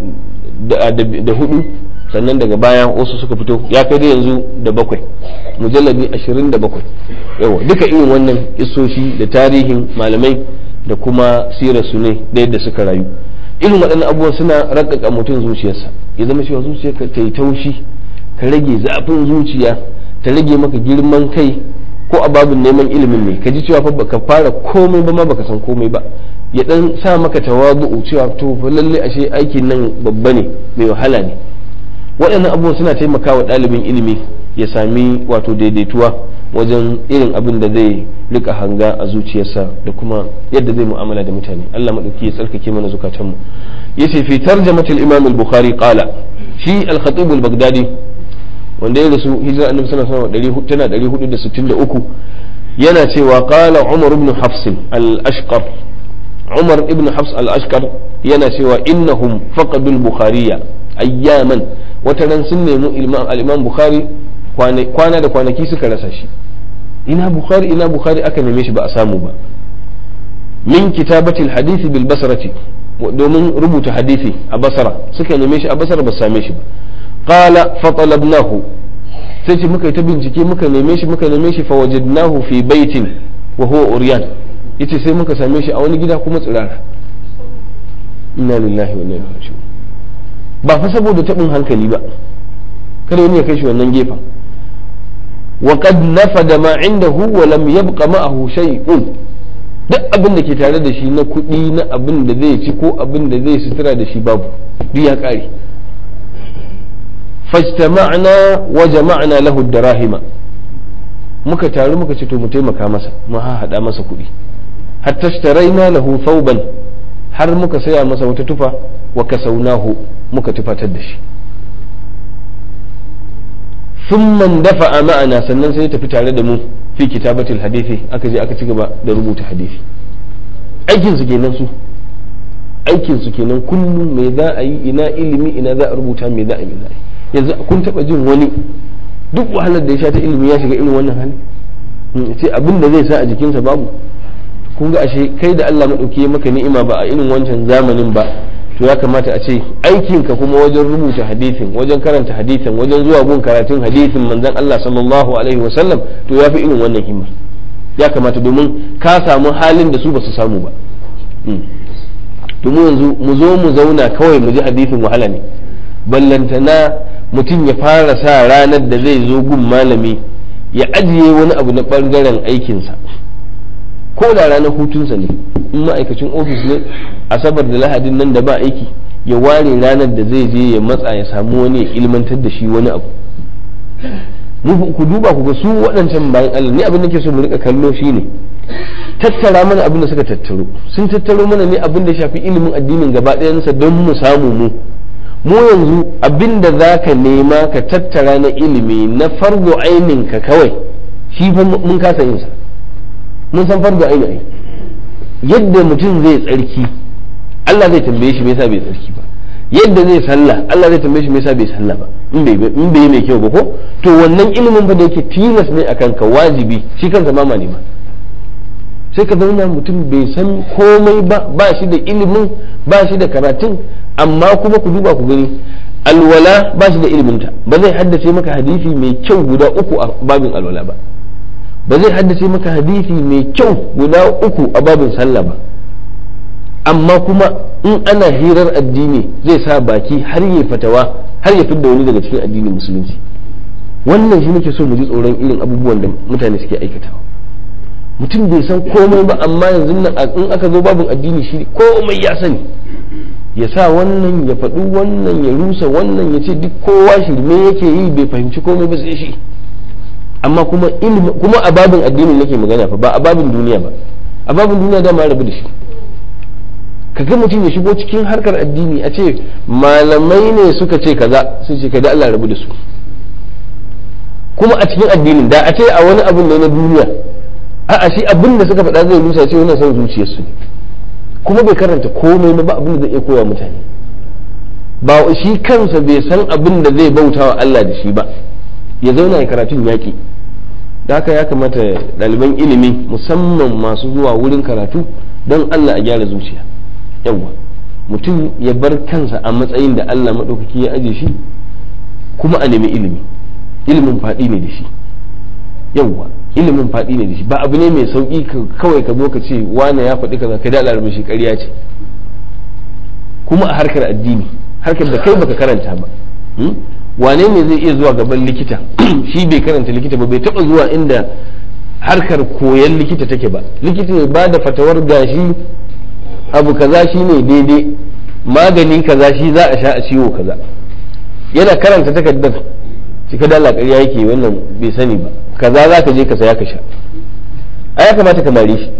da hudu sannan daga baya wasu suka fito ya kai da yanzu da bakwai mujalladi ashirin da bakwai yawa duka irin wannan isoshi da tarihin malamai da kuma sirarsu ne da yadda suka rayu irin waɗannan abubuwan suna raƙaƙa mutum zuciyarsa ya zama cewa zuciyarka ta yi taushi ka rage zafin zuciya ta rage maka girman kai ko a babin neman ilimin ne ka ji cewa fa baka fara komai ba ma baka san komai ba ya dan sa maka tawadu'u cewa to fa lalle ashe aikin nan babba ne mai wahala ne waɗannan abubuwan suna taimakawa ɗalibin ilimi ya sami wato daidaituwa wajen irin abin da zai rika hanga a zuciyarsa da kuma yadda zai mu'amala da mutane Allah madauki ya tsarkake mana zukatanmu yace fi tarjamatul imam al-bukhari qala shi al-khatib al-baghdadi wanda ya rasu hijira annabi sallallahu alaihi wasallam tana 463 yana cewa qala umar ibn hafs al-ashqar umar ibn hafs al-ashqar yana cewa innahum faqadu al-bukhariya ayyaman wata ran sun nemi al-imam bukhari kwana da kwanaki suka rasa shi ina bukhari ina bukhari aka neme shi ba a samu ba min kitabatil hadisi bil basrati domin rubuta hadisi a basara suka neme shi a basara ba same shi ba qala fa talabnahu sai ce muka yi ta bincike muka neme shi muka neme shi fa wajadnahu fi baitin wa huwa uryan yace sai muka same shi a wani gida kuma tsirara inna lillahi wa inna ilaihi raji'un ba fa saboda tabin hankali ba kada wani ya kai shi wannan gefen وقد نفد ما عنده ولم يبق معه شيء duk abin da ke tare da shi na kuɗi na abin da zai ci ko abin da zai sutura da shi babu duk ya ƙare fajtama'na wa jama'na lahu darahima muka taru muka ce to mu taimaka masa mu haɗa masa kuɗi hatta shtaraina lahu thawban har muka saya masa wata tufa wa kasaunahu muka tufatar da shi ثم اندفع معنا sannan sai ya tafi tare da mu fi kitabatil hadisi aka je aka ci gaba da rubuta hadisi aikin su kenan su aikin su kenan kullum me za a yi ina ilimi ina za a rubuta me za a yi za a yi yanzu kun taba jin wani duk wahalar da ya sha ta ilimi ya shiga irin wannan hali ce abin da zai sa a jikinsa babu kun ga ashe kai da Allah madauki ya maka ni'ima ba a irin wancan zamanin ba to ya kamata a ce aikinka kuma wajen rubuta hadisin wajen karanta hadisin wajen zuwa gun karatun hadisin manzon Allah sallallahu alaihi wasallam to ya fi irin wannan himma ya kamata domin ka samu halin da su ba su samu ba domin yanzu mu zo mu zauna kawai mu ji hadisin wahala ne ballantana mutum ya fara sa ranar da zai zo gun malami ya ajiye wani abu na bangaren aikinsa ko da ranar hutunsa ne in ma'aikacin ofis ne asabar da lahadin nan da ba aiki ya ware ranar da zai je ya matsa ya samu wani ya ilmantar da shi wani abu mu ku duba ku ga su waɗancan bayan Allah ni abin da ke so mu rika kallo shine tattara mana abin da suka tattaro sun tattaro mana ne abin da shafi ilimin addinin gaba ɗayansa don mu samu mu mu yanzu abinda za ka nema ka tattara na ilimi na fargo ka kawai shi fa mun kasa yin sa mun san fargo aini ai yadda mutum zai tsarki Allah zai tambaye shi me yasa bai tsarki ba yadda zai sallah Allah zai tambaye shi me yasa bai sallah ba in bai in bai mai kyau ba ko to wannan ilimin fa da yake tilas ne akan ka wajibi shi kansa ma ne ba sai ka zauna mutum bai san komai ba ba shi da ilimin ba shi da karatun amma kuma ku duba ku gani alwala ba shi da iliminta ba zai haddace maka hadisi mai kyau guda uku a babin alwala ba ba zai haddace maka hadisi mai kyau guda uku a babin sallah ba amma kuma in ana hirar addini zai sa baki har ya fatawa har ya fidda wani daga cikin addinin musulunci wannan shi nake so mu ji tsoron irin abubuwan da mutane suke aikatawa mutum bai san komai ba amma yanzu nan in aka zo babin addini shi komai ya sani ya sa wannan ya faɗi wannan ya rusa wannan ya ce duk kowa shirme yake yi bai fahimci komai ba sai shi amma kuma kuma a babin addini nake magana fa ba a babin duniya ba a babin duniya da ma rabu da shi kaga mutum ya shigo cikin harkar addini a ce malamai ne suka ce kaza sun ce kada Allah rabu da su kuma a cikin addinin da a ce a wani abin ne na duniya a'a shi abin da suka faɗa zai rusa ce wannan son zuciyarsu ne kuma bai karanta komai ba abin da zai iya koya mutane ba shi kansa bai san abin da zai bauta wa Allah da shi ba ya zauna ya karatun yaƙi da haka ya kamata ɗaliban ilimi musamman masu zuwa wurin karatu don Allah a gyara zuciya yawwa mutum ya bar kansa a matsayin da Allah maɗaukaki ya aje shi kuma a nemi ilimi ilimin faɗi ne da shi yawwa ilimin faɗi ne da shi ba abu ne mai sauƙi kawai ka zo ka ce wane ya faɗi kaza ka daɗa rubushi ƙarya ce kuma a harkar addini harkar da kai baka karanta ba wane ne zai iya zuwa gaban likita shi bai karanta likita ba bai taɓa zuwa inda harkar koyon likita take ba likita ya ba da fatawar gashi abu kaza shi ne daidai magani kaza shi za a sha a ciwo kaza yana karanta takardar cika da ƙarya yake wannan bai sani ba kaza za ka je ka saya ka sha a ya kamata ka mare shi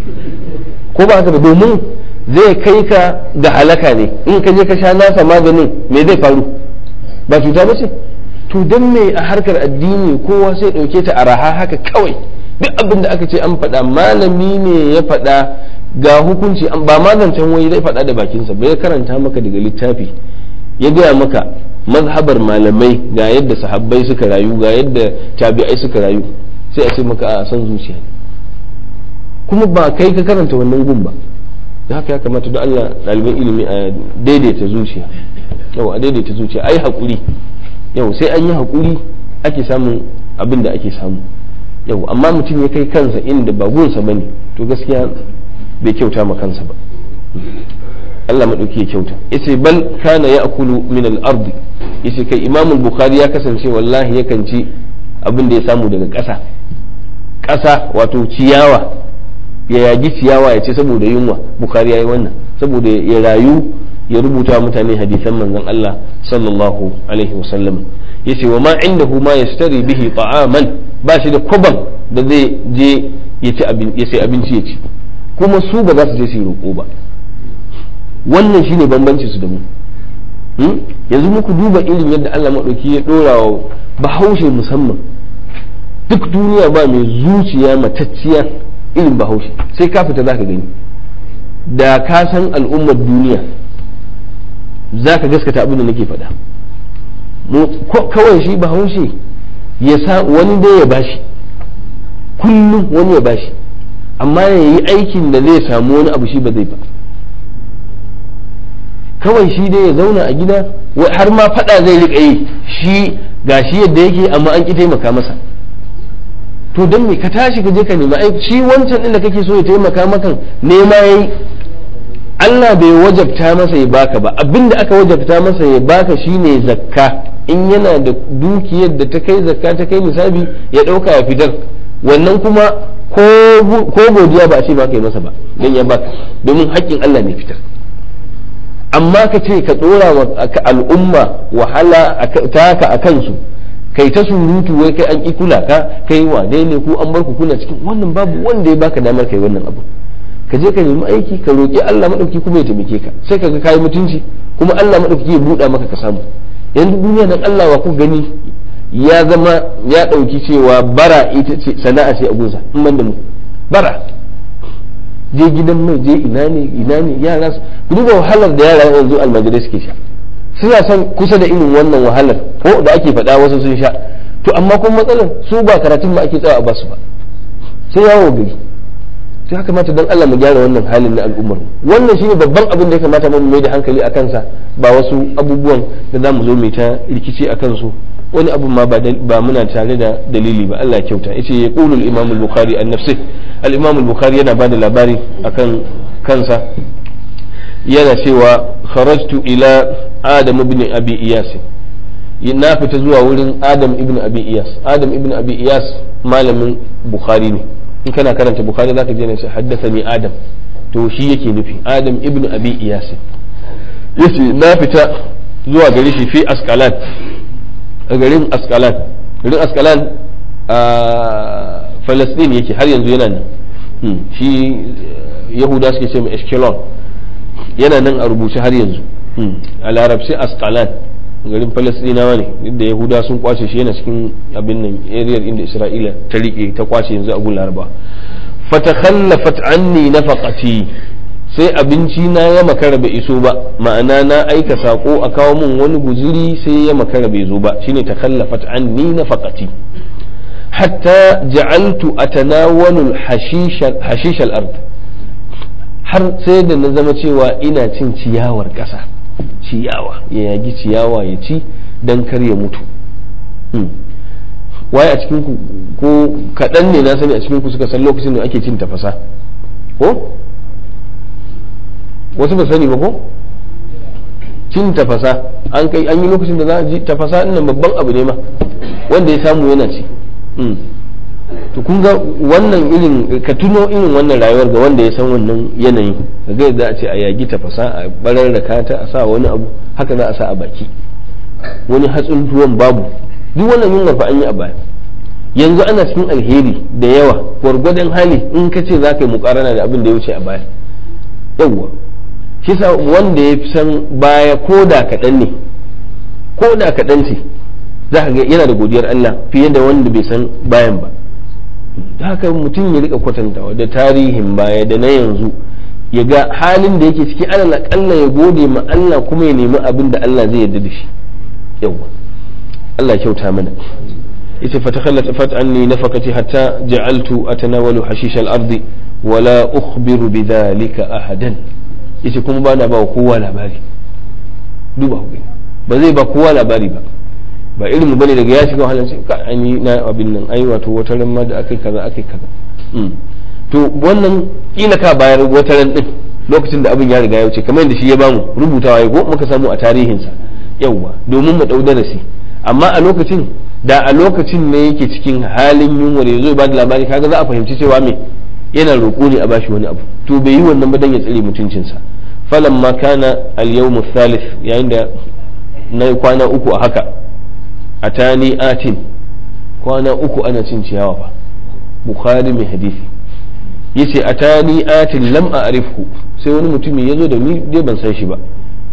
ko ba haka ba domin zai kai ka ga halaka ne in ka je ka sha nasa maganin me zai faru ba cuta ba ce to don me a harkar addini kowa sai ɗauke ta a raha haka kawai duk abin da aka ce an faɗa malami ne ya faɗa ga hukunci ba mazancen wai zai faɗa da bakinsa ba ya karanta maka daga littafi ya gaya maka mazhabar malamai ga yadda sahabbai suka rayu ga yadda tabi'ai suka rayu sai a ce maka a san zuciya ne kuma ba kai ka karanta wannan gun ba da haka ya kamata da Allah ɗaliban ilimi a daidaita zuciya yau a daidaita zuciya ai haƙuri yau sai an yi haƙuri ake samun abin da ake samu yau amma mutum ya kai kansa inda ba gunsa bane to gaskiya bai kyauta ma kansa ba Allah maɗauki ya kyauta yace bal kana ya'kulu min al-ard yace kai Imam al-Bukhari ya kasance wallahi yakan ci abin da ya samu daga ƙasa ƙasa wato ciyawa ya yaji ciyawa ya ce saboda yunwa Bukhari yayi wannan saboda ya rayu ya rubuta mutane hadisan manzon Allah sallallahu alaihi wasallam yace wa ma indahu ma yastari bihi ta'aman ba shi da kwaban da zai je ya ci ya sai abinci ya ci kuma su ba za su je su yi roƙo ba wannan shine bambanci su da mu yanzu muku duba irin yadda Allah maɗauki ya ɗora wa bahaushe musamman duk duniya ba mai zuciya matacciya irin bahaushe sai ka fita za ka gani da ka san al'ummar duniya za ka gaskata abin da nake faɗa kawai shi bahaushe ya sa wani dai ya bashi kullum wani ya bashi amma ya yi aikin da zai samu wani abu shi ba zai ba kawai shi dai ya zauna a gida har ma fada zai riƙa yi shi ga shi yadda yake amma an ki taimaka masa to don me ka tashi ka je ka nema ai shi wancan din da kake so ya taimaka maka nema yayi Allah bai wajabta masa ya baka ba abinda aka wajabta masa ya baka shine zakka in yana da dukiyar da ta kai zakka ta kai nisabi ya dauka ya fitar wannan kuma ko godiya ba a ce baka yi masa ba don ya baka domin haƙƙin Allah ne fitar amma ka ce ka ɗora wa al'umma wahala taka a kansu kai ta surutu wai kai an ƙi kula ka kai wane ne ko an bar ku kuna cikin wannan babu wanda ya baka damar kai wannan abu ka je ka nemi aiki ka roƙi Allah madauki kuma ya taimake ka sai ka ga kayi mutunci kuma Allah madauki ya buɗa maka ka samu yanzu duniya dan Allah wa ku gani ya zama ya ɗauki cewa bara ita ce sana'a ce a gunsa in ban da mu bara je gidan mai je ina ne ina ne yara su duba wahalar da yara yanzu almajirai suke sha suna son kusa da irin wannan wahalar ko da ake faɗa wasu sun sha to amma kuma matsalar su ba karatun ba ake tsawa a basu ba sai yawo gari to ya kamata don Allah mu gyara wannan halin na al'ummar wannan shine babban abin da ya kamata mu mai da hankali a kansa ba wasu abubuwan da za mu zo mai ta rikici a kansu wani abu ma ba muna tare da dalili ba Allah kyauta yace ya qulu al-imam al-bukhari an nafsi al-imam al-bukhari yana bada labari akan kansa yana cewa kharajtu ila adam ibn abi iyas na fita zuwa wurin adam ibn abi iyas adam ibn abi iyas malamin bukhari ne in kana karanta bukhari zaka je ne sai haddathani adam to shi yake nufi adam ibn abi iyas yace na fita zuwa gari shi fi askalan a garin askalan garin askalan a falastin yake har yanzu yana nan shi yahuda suke ce mai eshkelon yana nan a rubuce har yanzu a larabci askalan garin falastinawa ne da yahuda sun kwace shi yana cikin abin nan ariyar inda isra'ila ta rike ta kwace yanzu a gun laraba fatakhallafat anni nafaqati sai abinci na ya makara bai iso ba ma'ana na aika sako a kawo min wani guziri sai ya makara bai zo ba shine takallafat anni nafaqati hatta ja'altu atanawalu hashish al-ard har sai da na zama cewa ina cin ciyawar ƙasa ciyawa ya yagi ciyawa ya ci dan kar ya mutu waye a cikin ku ko kaɗan ne na sani a cikin ku suka san lokacin da ake cin tafasa ko wasu ba sani ba ko cin tafasa an kai an yi lokacin da za a ji tafasa nan babban abu ne ma wanda ya samu yana ci to kun ga wannan irin ka tuno irin wannan rayuwar ga wanda ya san wannan yanayin ka ga yadda a ce a yagi tafasa a barar da kata a sa wani abu haka za a sa a baki wani hatsin tuwon babu duk wannan yunwa fa an yi a baya yanzu ana cikin alheri da yawa gwargwadon hali in ka ce za ka yi mukarana da abin da ya wuce a baya yawwa shi sa wanda ya fi san baya ko da kaɗan ne ko da kaɗan ce za ka ga yana da godiyar Allah fiye da wanda bai san bayan ba haka mutum ya rika kwatantawa da tarihin baya da na yanzu ya ga halin da yake ciki alal akalla ya gode ma Allah kuma ya nemi abin da Allah zai yarda da shi yawa Allah kyauta mana yace fatakhallat fat anni nafaqati hatta ja'altu atanawalu hashish al-ardi wala ukhbiru bidhalika ahadan yace kuma bana ba kowa labari duba ku ba zai ba kowa labari ba ba irin mu bane daga ya shiga wahalar sai ka ani na abin nan ai wato wata ran ma da akai kaza akai kaza to wannan kila ka bayar wata ran din lokacin da abin ya riga ya wuce kamar yadda shi ya bamu rubutawa ya go muka samu a tarihinsa yawwa domin mu dau darasi amma a lokacin da a lokacin ne yake cikin halin yunwa da yazo ba da labari kaga za a fahimci cewa me yana roƙo ne a bashi wani abu to bai yi wannan ba dan ya tsare mutuncinsa falamma kana al-yawm ath-thalith yayin da na kwana uku a haka atani atin kwana uku ana cin ciyawa ba bukhari mai hadisi yace atani atin lam a'rifhu sai wani mutumi yazo da ni dai ban san shi ba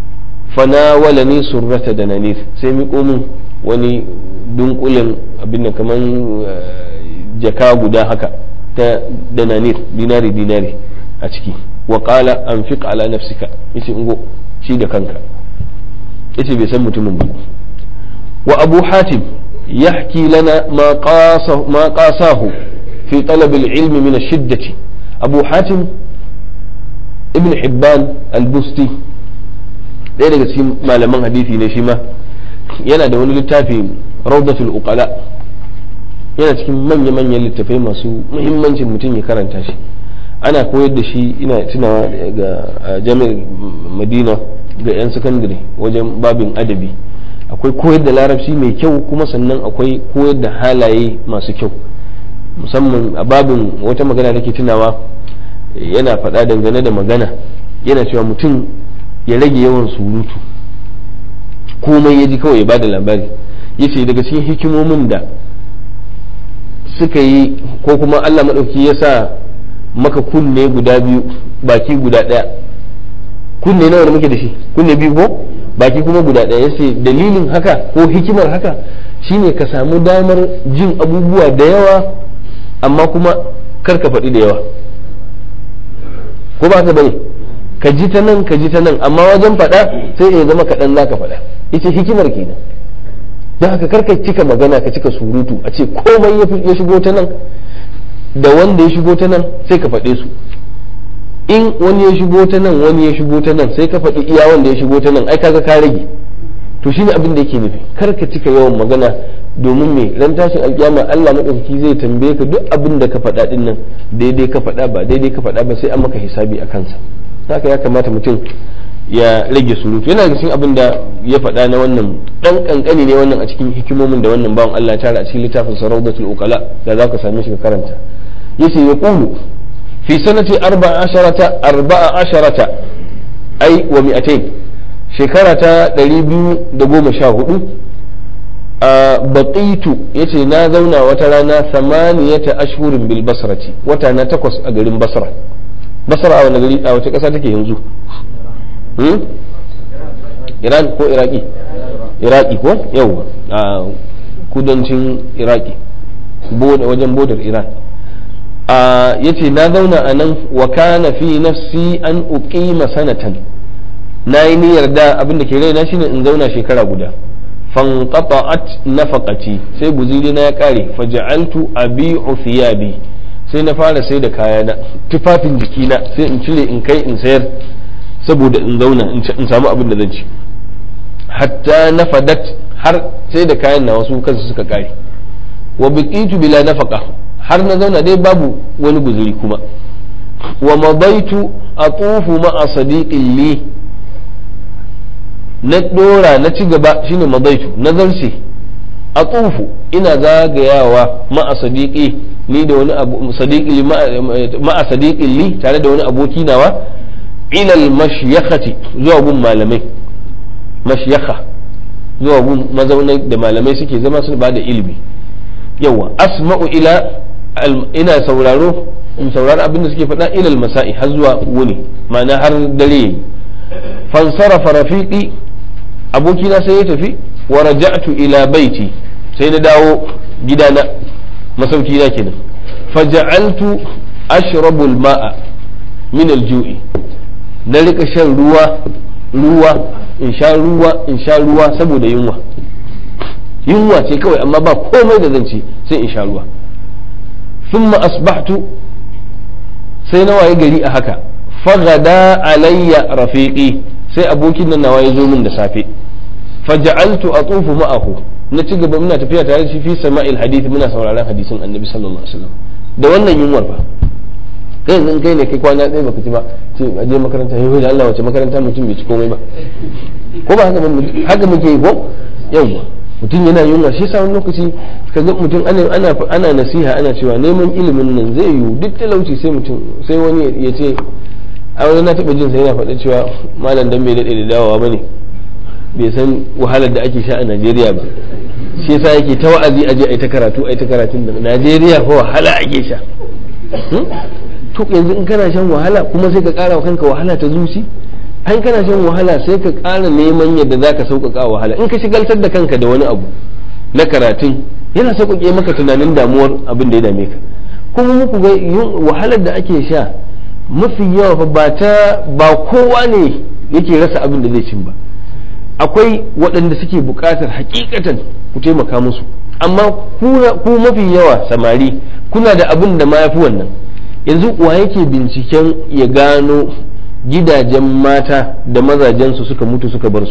fanawala ni surrata da nanif sai mi min wani dunkulin abin da kaman jaka guda haka ta da nanif dinari dinari a ciki wa qala anfiq ala nafsika yace ingo shi da kanka yace bai san mutumin ba وأبو حاتم يحكي لنا ما قاسه, ما قاساه في طلب العلم من الشدة أبو حاتم ابن حبان البستي ɗaya daga cikin malaman hadisi ne shi ma yana da wani littafi raudatul uqala yana cikin manya-manyan littafai masu muhimmancin mutum ya karanta shi ana koyar da shi ina tunawa ga jami'ar madina ga 'yan sakandare wajen babin adabi akwai koyar da larabci mai kyau kuma sannan akwai koyar da halaye masu kyau musamman a babin wata magana da ke tunawa yana faɗa dangane da magana yana cewa mutum ya rage yawan surutu komai ya ji kawai ya ba da labari ya ce daga cikin hikimomin da suka yi ko kuma allah maɗauki ya sa maka kunne guda biyu baki guda ɗaya kunne nawa da muke da shi kunne biyu ko baki kuma guda ɗaya yace dalilin haka ko hikimar haka shine ka samu damar jin abubuwa da yawa amma kuma kar ka faɗi da yawa ko ba ka bane ka ji ta nan ka ji ta nan amma wajen faɗa sai ya zama kaɗan za ka faɗa ita hikimar kenan don haka kar ka cika magana ka cika surutu a ce komai ya shigo ta nan da wanda ya shigo ta nan sai ka faɗe su in wani ya shigo ta nan wani ya shigo ta nan sai ka faɗi iya wanda ya shigo ta nan ai kaga ka rage to shine abin da yake nufi kar ka cika yawan magana domin me ran tashin alkiyama Allah madaukaki zai tambaye ka duk abin da ka faɗa din nan daidai ka faɗa ba daidai ka faɗa ba sai an maka hisabi a kansa haka ya kamata mutum ya rage surutu yana cikin abin da ya faɗa na wannan dan kankani ne wannan a cikin hikimomin da wannan bawan Allah ya tara a cikin littafin Saraudatul Uqala da za ka same shi ka karanta yace ya qulu fi sanati arba'a asharata arba'a asharata ai wa mi'atain shekara ta 214 a baqitu yace na zauna wata rana samaniyata ashhurin bil basrati wata na takwas a garin basra basra a wani gari a wace kasa take yanzu iran ko iraki iraki ko yau a kudancin iraki wajen bodar iran ya ce na zauna a nan wa kana fi nafsi an uqima sanatan na yi niyyar da abinda ke raina shine in zauna shekara guda fanqata'at nafaqati sai guziri na ya kare faja'altu abi'u thiyabi sai na fara sai da kayana tufafin jikina sai in cire in kai in sayar saboda in zauna in samu abin da zan ci hatta nafadat har sai da kayan na wasu kansu suka kare wa biqitu bila nafaqa har na zauna dai babu wani guzuri kuma wa madaitu atufu ma'a sadiqin li na dora na ci gaba shine madaitu na zarce atufu ina zagayawa ma'a sadiqi ni da wani abu sadiqi ma'a sadiqin li tare da wani aboki nawa ila al-mashyakhati zuwa gun malamai mashyakha zuwa gun mazaunai da malamai suke zama su ba da ilimi yawa asma'u ila ina sauraro in saurari abin da suke faɗa ilal masa'i har zuwa wuni ma'ana har dare yayi fansarafa rafiqi abokina sai ya tafi wa raja'tu ila baiti sai na dawo gidana masauki na kenan faja'altu ashrabu al-ma'a min al-ju'i na rika shan ruwa ruwa in sha ruwa in sha ruwa saboda yunwa yunwa ce kawai amma ba komai da zan ci sai in sha ruwa thumma asbahtu sai na waye gari a haka fagada alayya rafiqi sai abokin nan nawa ya zo min da safe faja'altu atufu ma'ahu na ci gaba muna tafiya tare da shi fi sama'il hadith muna sauraron hadisin annabi sallallahu alaihi wasallam da wannan yunwar ba kai yanzu kai ne kai kwana ɗaya baka ci ba ce a je makaranta yau da Allah wace makaranta mutum bai ci komai ba ko ba haka haka muke yi ko yawwa mutum yana yunwa shi yasa wani lokaci ka ga mutum ana ana ana nasiha ana cewa neman ilimin nan zai yiwu duk talauci sai mutum sai wani ya ce a wani na taɓa jin sai yana faɗa cewa malam dan bai daɗe da dawowa ba ne bai san wahalar da ake sha a Najeriya ba shi yasa yake ta wa'azi aje ai ta karatu ai ta karatun da Najeriya fa wahala ake sha to yanzu in kana shan wahala kuma sai ka ƙara wa kanka wahala ta zuci an kana shan wahala sai ka ƙara neman yadda za ka sauƙaƙa wahala in ka shigaltar da kanka da wani abu na karatun yana sauƙaƙe maka tunanin damuwar abin da ya dame ka kuma muku ga wahalar da ake sha mafi yawa fa ba ta ba kowa ne yake rasa abin da zai cin ba akwai waɗanda suke buƙatar hakikatan ku taimaka musu amma ku mafi yawa samari kuna da abin da ma yafi wannan yanzu wa yake binciken ya gano gidajen mata da mazajensu suka mutu suka bar su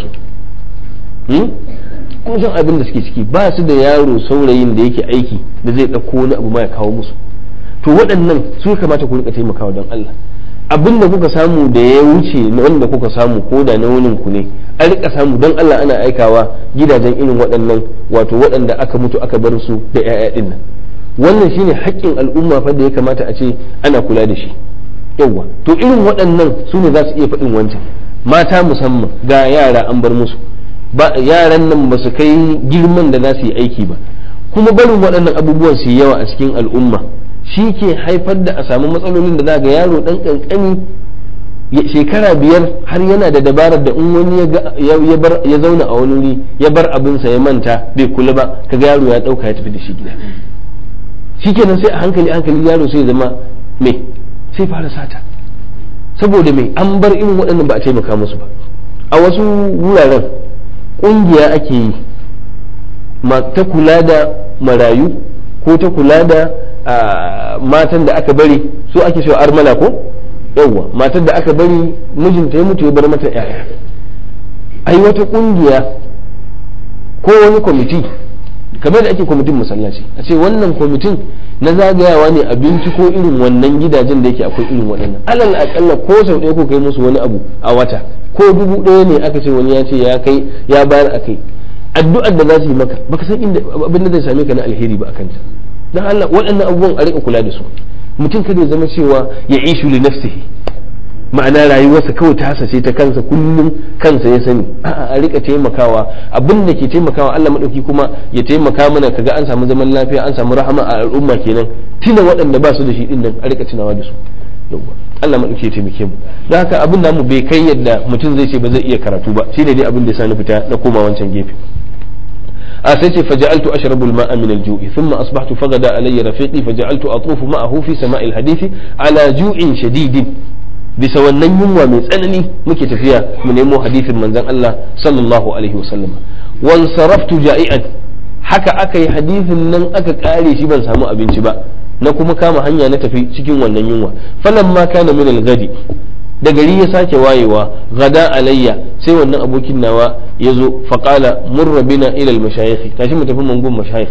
kun san abin da suke ciki ba su da yaro saurayin da yake aiki da zai ɗauko wani abu ma ya kawo musu to waɗannan su kamata ku rika taimakawa don Allah abin da kuka samu da ya wuce na wanda kuka samu ko da na wunin ku ne an rika samu don Allah ana aikawa gidajen irin waɗannan wato waɗanda aka mutu aka bar su da 'ya'ya ɗin nan wannan shine haƙƙin al'umma fa da ya kamata a ce ana kula da shi yawwa to irin waɗannan su ne za su iya faɗin wancan mata musamman ga yara an bar musu ba yaran nan ba su kai girman da za su yi aiki ba kuma barin waɗannan abubuwan su yawa a cikin al'umma shi ke haifar da a samu matsalolin da za ga yaro ɗan ƙanƙani shekara biyar har yana da dabarar da in wani ya zauna a wani wuri ya bar abinsa ya manta bai kula ba kaga yaro ya dauka ya tafi da shi gida shikenan sai a hankali hankali yaro sai zama me sai fara sata saboda me an bar irin waɗannan ba a taimaka musu ba a wasu wuraren ƙungiya ake yi ta kula da marayu ko ta kula da matan da aka bari so ake cewa armala ko yawwa matar da aka bari mijinta ya mutu ya bar mata yaya ai wata kungiya ko wani kwamiti kamar da ake kwamitin masallaci a ce wannan kwamitin na zagayawa ne a binciko irin wannan gidajen da yake akwai irin waɗannan alal akalla ko sau ɗaya ko kai musu wani abu a wata ko dubu ɗaya ne aka ce wani ya ce ya kai ya bayar a kai addu'ar da za su yi maka baka san inda abin da zai same ka na alheri ba a kanta dan Allah waɗannan abubuwan a rika kula da su mutum kada ya zama cewa ya ishu li nafsihi ma'ana rayuwarsa kawai ta hasace ta kansa kullum kansa ya sani a'a a rika taimakawa abin da ke taimakawa Allah madauki kuma ya taimaka mana kaga an samu zaman lafiya an samu rahama a al'umma kenan tuna waɗanda ba su da shi din nan a rika tunawa da su yawwa Allah madauki ya taimake mu don haka abin namu bai kai yadda mutum zai ce ba zai iya karatu ba shine dai abin da ya sa na fita na koma wancan gefe أسيتي فجعلت أشرب الماء من الجوع ثم أصبحت فغدا علي رفيقي فجعلت أطوف معه في سماء الحديث على جوع شديد bisa wannan yunwa mai tsanani muke tafiya mu nemo hadisin manzon Allah sallallahu alaihi wasallam wan saraftu ja'ian haka aka yi hadisin nan aka kare shi ban samu abinci ba na kuma kama hanya na tafi cikin wannan yunwa falamma kana min al-gadi da gari ya sake wayewa gada alayya sai wannan abokin nawa ya zo faƙala murra bina ilal mashayikh tashi mu tafi mangun mashayikh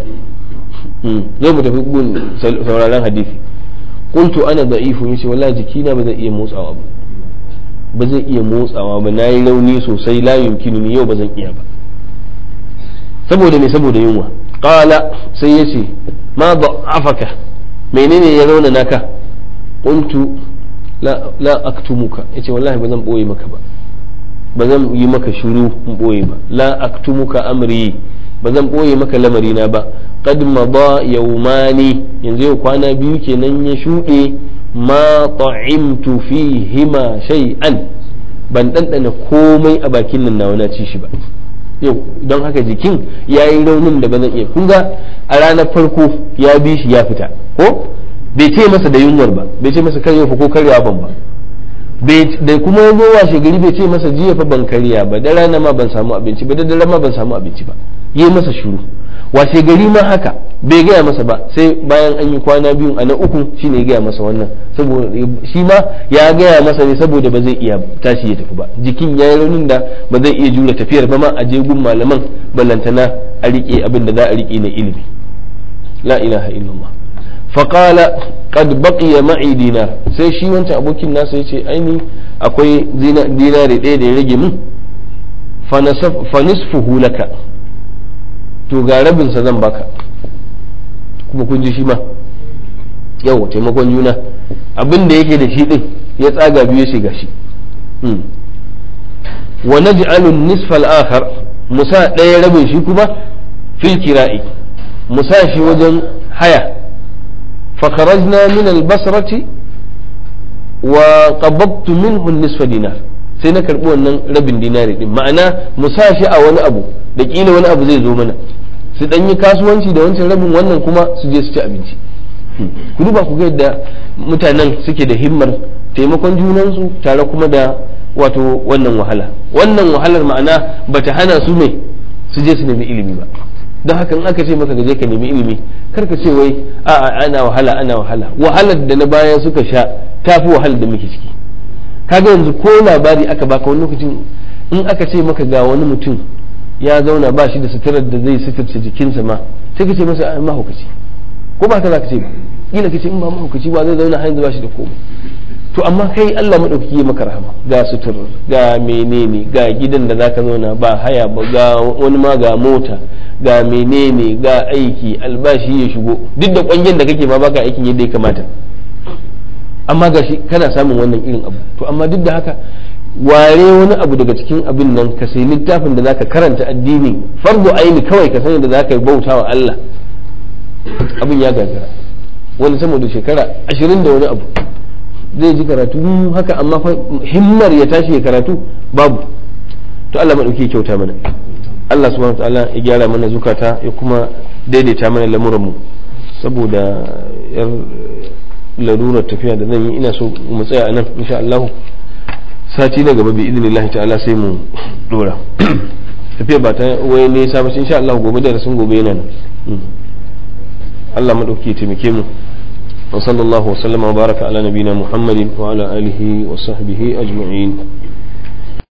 zo mu tafi gun sauraron hadisi qultu ana da'ifu yace wallahi jikina ba zai iya motsawa ba ba zai iya motsawa ba nayi rauni sosai la yumkinu ni yau ba zan iya ba saboda me saboda yunwa qala sai yace ma da'afaka menene ya rauna naka qultu la aktumuka yace wallahi ba zan boye maka ba ba zan yi maka shuru in boye ba la aktumuka amri ba zan boye maka lamarina ba qad mada yawmani yanzu yau kwana biyu kenan ya shuɗe ma ta'imtu fihima shay'an ban ɗanɗana komai a bakin nan nawa na ci shi ba yau don haka jikin ya yi raunin da ba zan iya kun ga a ranar farko ya bi shi ya fita ko bai ce masa da yunwar ba bai ce masa karya fa ko karya ban ba da kuma ya zo washe gari bai ce masa jiya fa ban karya ba da rana ma ban samu abinci ba da dare ma ban samu abinci ba yi masa shuru washe gari ma haka bai gaya masa ba sai bayan an yi kwana biyu a na uku shine ya gaya masa wannan saboda shi ma ya gaya masa ne saboda ba zai iya tashi ya tafi ba jikin ya yi raunin da ba zai iya jure tafiyar ba ma a je gun malaman ballantana a rike abin da za a rike na ilimi la ilaha illallah faƙala qad baqiya ma'i dinar sai shi wancan abokin nasa yace aini akwai dinari ɗaya da ya rage min fa nisfuhu laka to ga rabin sa zan baka kuma kun ji shi ma yau taimakon juna abin da yake da shi din ya tsaga biyu shi gashi wa naj'alu nisfa al-akhar musa ɗaya rabin shi kuma fil kira'i musa shi wajen haya فخرجنا من البصرة وقبضت منه النصف دينار sai na karɓi wannan rabin dinari din ma'ana mu sa shi a wani abu da ƙila wani abu zai zo mana su ɗan yi kasuwanci da wancan rabin wannan kuma su je su ci abinci ku duba ku ga yadda mutanen suke da himmar taimakon junansu tare kuma da wato wannan wahala wannan wahalar ma'ana bata hana su ne su je su nemi ilimi ba don haka in aka ce maka gaje ka nemi ilimi kar ka ce wai a'a ana wahala ana wahala wahalar da na baya suka sha tafi wahalar da muke ciki kaga yanzu ko labari aka baka wani lokacin in aka ce maka ga wani mutum ya zauna ba shi da suturar da zai suturce jikinsa ma sai ka ce masa a mahaukaci ko ba ka za ka ce ba kila ka ce in ba mahaukaci ba zai zauna har yanzu ba shi da komai to amma kai Allah madaukaki ya maka rahama ga sutur ga menene ga gidan da zaka zauna ba haya ba ga wani ma ga mota ga menene ga aiki albashi ya shigo duk da kwangen da kake ma baka aikin yadda ya kamata amma gashi kana samun wannan irin abu to amma duk da haka ware wani abu daga cikin abin nan ka sai littafin da zaka karanta addini fardu aini kawai ka sani da zaka bauta wa Allah abin ya gagara wani sama da shekara ashirin da wani abu zai ji karatu haka amma fa himmar ya tashi ya karatu babu to Allah madauki kyauta mana Allah subhanahu ta'ala ya gyara mana zukata ya kuma daidaita mana lamuran mu saboda yar larurar tafiya da zan yi ina so mu tsaya a nan insha Allah sati na gaba bi idinillahi ta'ala sai mu dora tafiya ba ta wai nesa ba insha Allah gobe da rasun gobe yana nan Allah madauki ya taimake mu wa sallallahu wa sallama wa baraka ala nabina Muhammadin wa ala alihi wa sahbihi ajma'in